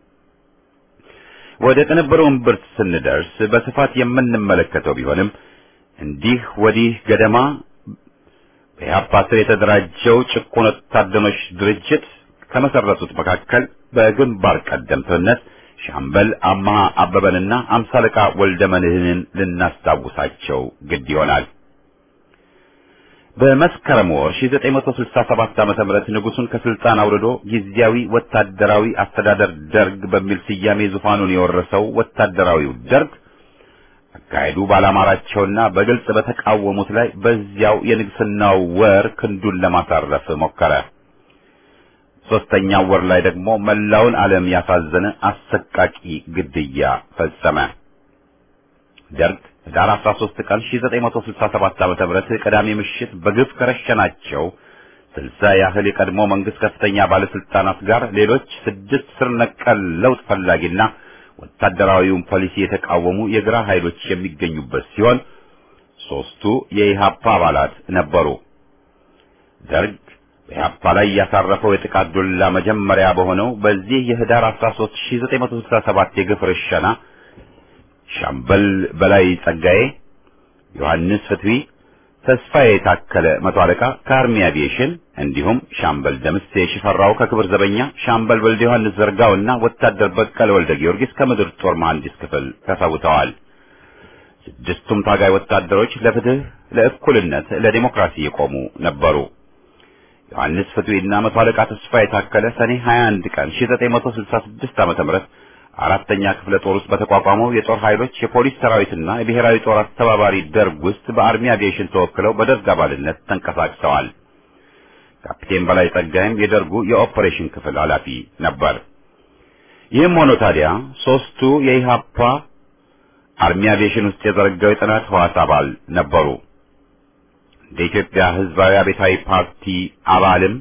ወደ ቅንብሩ እምብርት ስንደርስ በስፋት የምንመለከተው ቢሆንም እንዲህ ወዲህ ገደማ በኢህአፓ ስር የተደራጀው ጭቁን ወታደሮች ድርጅት ከመሰረቱት መካከል በግንባር ቀደምትነት ሻምበል አማሃ አበበንና አምሳ አለቃ ወልደ መድህንን ልናስታውሳቸው ግድ ይሆናል። በመስከረም ወር 1967 ዓመተ ምህረት ንጉሱን ከስልጣን አውርዶ ጊዜያዊ ወታደራዊ አስተዳደር ደርግ በሚል ስያሜ ዙፋኑን የወረሰው ወታደራዊው ደርግ አካሄዱ ባላማራቸውና በግልጽ በተቃወሙት ላይ በዚያው የንግስናው ወር ክንዱን ለማሳረፍ ሞከረ። ሶስተኛው ወር ላይ ደግሞ መላውን ዓለም ያሳዘነ አሰቃቂ ግድያ ፈጸመ። ደርግ ህዳር 13 ቀን 1967 ዓ.ም ቅዳሜ ምሽት በግፍ ከረሸናቸው ስልሳ ያህል የቀድሞ መንግስት ከፍተኛ ባለስልጣናት ጋር ሌሎች ስድስት ስር ነቀል ለውጥ ፈላጊና ወታደራዊውን ፖሊሲ የተቃወሙ የግራ ኃይሎች የሚገኙበት ሲሆን ሶስቱ የኢሃፓ አባላት ነበሩ። ደርግ በኢሃፓ ላይ ያሳረፈው የጥቃት ዱላ መጀመሪያ በሆነው በዚህ የህዳር 13 1967 የግፍ ርሸና ሻምበል በላይ ጸጋዬ፣ ዮሐንስ ፍትዊ፣ ተስፋዬ የታከለ መቶ አለቃ ከአርሚ አቪዬሽን እንዲሁም ሻምበል ደምሴ ሽፈራው ከክብር ዘበኛ፣ ሻምበል ወልደ ዮሐንስ ዘርጋውና ወታደር በቀለ ወልደ ጊዮርጊስ ከምድር ጦር መሐንዲስ ክፍል ተሰውተዋል። ስድስቱም ታጋይ ወታደሮች ለፍትህ፣ ለእኩልነት፣ ለዲሞክራሲ የቆሙ ነበሩ። ዮሐንስ ፍትዊና መቶ አለቃ ተስፋ የታከለ ሰኔ 21 ቀን 1966 ዓ.ም አራተኛ ክፍለ ጦር ውስጥ በተቋቋመው የጦር ኃይሎች የፖሊስ ሰራዊትና የብሔራዊ ጦር አስተባባሪ ደርግ ውስጥ በአርሚ አቪዬሽን ተወክለው በደርግ አባልነት ተንቀሳቅሰዋል። ካፒቴን በላይ ጸጋይም የደርጉ የኦፐሬሽን ክፍል ኃላፊ ነበር። ይህም ሆኖ ታዲያ ሶስቱ የኢሃፓ አርሚ አቪዬሽን ውስጥ የዘረጋው የጥናት ህዋስ አባል ነበሩ። እንደ ኢትዮጵያ ህዝባዊ አብዮታዊ ፓርቲ አባልም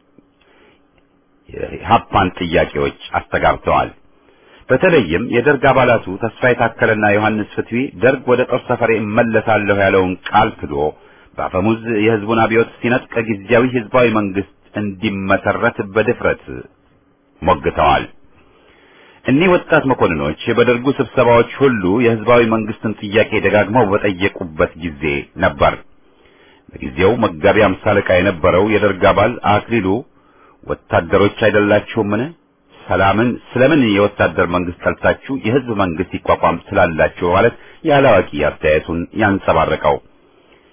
የኢሃፓን ጥያቄዎች አስተጋብተዋል። በተለይም የደርግ አባላቱ ተስፋ የታከለና ዮሐንስ ፍትዊ ደርግ ወደ ጦር ሰፈሬ እመለሳለሁ ያለውን ቃል ክዶ በአፈሙዝ የህዝቡን አብዮት ሲነጥቅ ጊዜያዊ ህዝባዊ መንግስት እንዲመሰረት በድፍረት ሞግተዋል። እኒህ ወጣት መኮንኖች በደርጉ ስብሰባዎች ሁሉ የህዝባዊ መንግስትን ጥያቄ ደጋግመው በጠየቁበት ጊዜ ነበር። በጊዜው መጋቢ አምሳ አለቃ የነበረው የደርግ አባል አክሊሉ ወታደሮች አይደላችሁምን? ሰላምን ስለምን የወታደር መንግስት ጠልታችሁ የህዝብ መንግስት ይቋቋም ስላላችሁ ማለት ያለ አዋቂ አስተያየቱን ያንጸባረቀው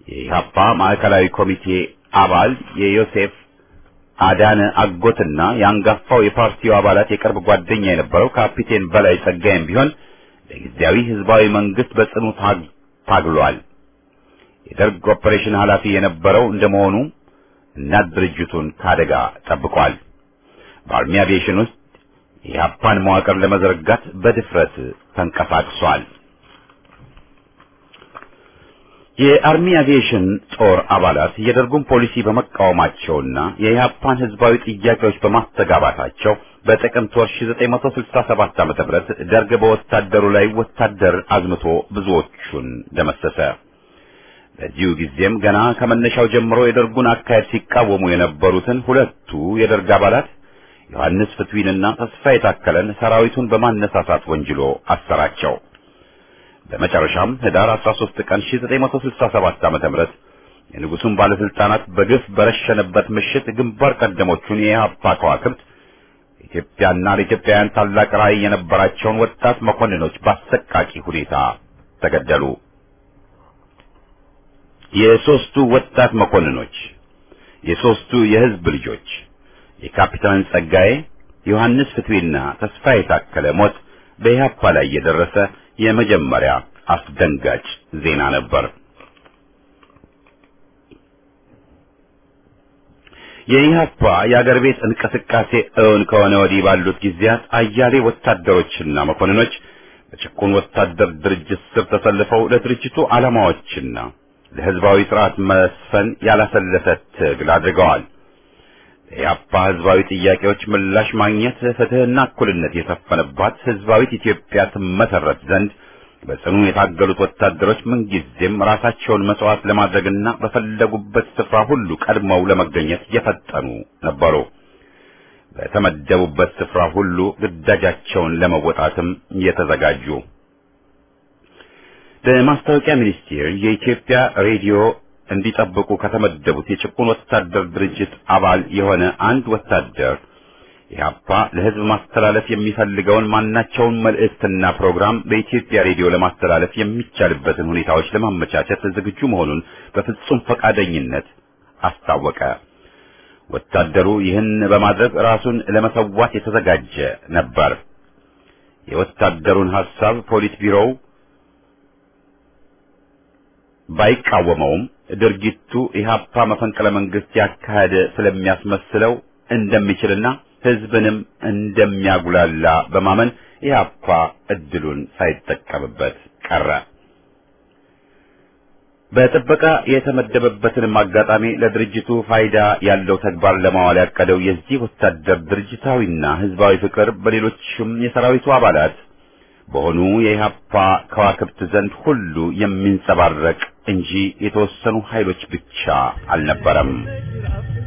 የኢህአፓ ማዕከላዊ ኮሚቴ አባል የዮሴፍ አዳነ አጎትና የአንጋፋው የፓርቲው አባላት የቅርብ ጓደኛ የነበረው ካፒቴን በላይ ጸጋይም ቢሆን ለጊዜያዊ ህዝባዊ መንግስት በጽኑ ታግሏል። የደርግ ኦፐሬሽን ኃላፊ የነበረው እንደመሆኑ እናት ድርጅቱን ከአደጋ ጠብቋል። በአርሚ አቪዬሽን ውስጥ የኢህአፓን መዋቅር ለመዘርጋት በድፍረት ተንቀሳቅሷል። የአርሚ አቪዬሽን ጦር አባላት የደርጉን ፖሊሲ በመቃወማቸውና የኢህአፓን ህዝባዊ ጥያቄዎች በማስተጋባታቸው በጥቅምት ወር 1967 ዓ.ም ደርግ በወታደሩ ላይ ወታደር አዝምቶ ብዙዎቹን ደመሰሰ። በዚሁ ጊዜም ገና ከመነሻው ጀምሮ የደርጉን አካሄድ ሲቃወሙ የነበሩትን ሁለቱ የደርግ አባላት ዮሐንስ ፍትዊንና ተስፋ የታከለን ሰራዊቱን በማነሳሳት ወንጅሎ አሰራቸው። በመጨረሻም ህዳር 13 ቀን 1967 ዓ.ም የንጉሱን ባለስልጣናት በግፍ በረሸነበት ምሽት ግንባር ቀደሞቹን የኢህአፓ ከዋክብት ኢትዮጵያና ለኢትዮጵያውያን ታላቅ ራዕይ የነበራቸውን ወጣት መኮንኖች በአሰቃቂ ሁኔታ ተገደሉ። የሶስቱ ወጣት መኮንኖች የሶስቱ የህዝብ ልጆች የካፒታን ጸጋዬ፣ ዮሐንስ ፍትዌና ተስፋ የታከለ ሞት በኢህአፓ ላይ የደረሰ የመጀመሪያ አስደንጋጭ ዜና ነበር። የኢህአፓ የአገር ቤት እንቅስቃሴ እውን ከሆነ ወዲህ ባሉት ጊዜያት አያሌ ወታደሮችና መኮንኖች በጭቁን ወታደር ድርጅት ስር ተሰልፈው ለድርጅቱ ዓላማዎችና ለህዝባዊ ስርዓት መስፈን ያላሰለሰ ትግል አድርገዋል። የኢህአፓ ህዝባዊ ጥያቄዎች ምላሽ ማግኘት ፍትህና እኩልነት የሰፈነባት ህዝባዊት ኢትዮጵያ ትመሰረት ዘንድ በጽኑ የታገሉት ወታደሮች ምንጊዜም ራሳቸውን መስዋዕት ለማድረግና በፈለጉበት ስፍራ ሁሉ ቀድመው ለመገኘት የፈጠኑ ነበሩ። በተመደቡበት ስፍራ ሁሉ ግዳጃቸውን ለመወጣትም የተዘጋጁ። በማስታወቂያ ሚኒስቴር የኢትዮጵያ ሬዲዮ እንዲጠብቁ ከተመደቡት የጭቁን ወታደር ድርጅት አባል የሆነ አንድ ወታደር ኢህአፓ ለህዝብ ማስተላለፍ የሚፈልገውን ማናቸውን መልእክትና ፕሮግራም በኢትዮጵያ ሬዲዮ ለማስተላለፍ የሚቻልበትን ሁኔታዎች ለማመቻቸት ዝግጁ መሆኑን በፍጹም ፈቃደኝነት አስታወቀ። ወታደሩ ይህን በማድረግ ራሱን ለመሰዋት የተዘጋጀ ነበር። የወታደሩን ሐሳብ ፖሊስ ቢሮው ባይቃወመውም ድርጊቱ ኢህአፓ መፈንቅለ መንግስት ያካሄደ ስለሚያስመስለው እንደሚችልና ህዝብንም እንደሚያጉላላ በማመን ኢህአፓ እድሉን ሳይጠቀምበት ቀረ። በጥበቃ የተመደበበትንም አጋጣሚ ለድርጅቱ ፋይዳ ያለው ተግባር ለማዋል ያቀደው የዚህ ወታደር ድርጅታዊና ህዝባዊ ፍቅር በሌሎችም የሰራዊቱ አባላት በሆኑ የኢህአፓ ከዋክብት ዘንድ ሁሉ የሚንጸባረቅ እንጂ የተወሰኑ ኃይሎች ብቻ አልነበረም።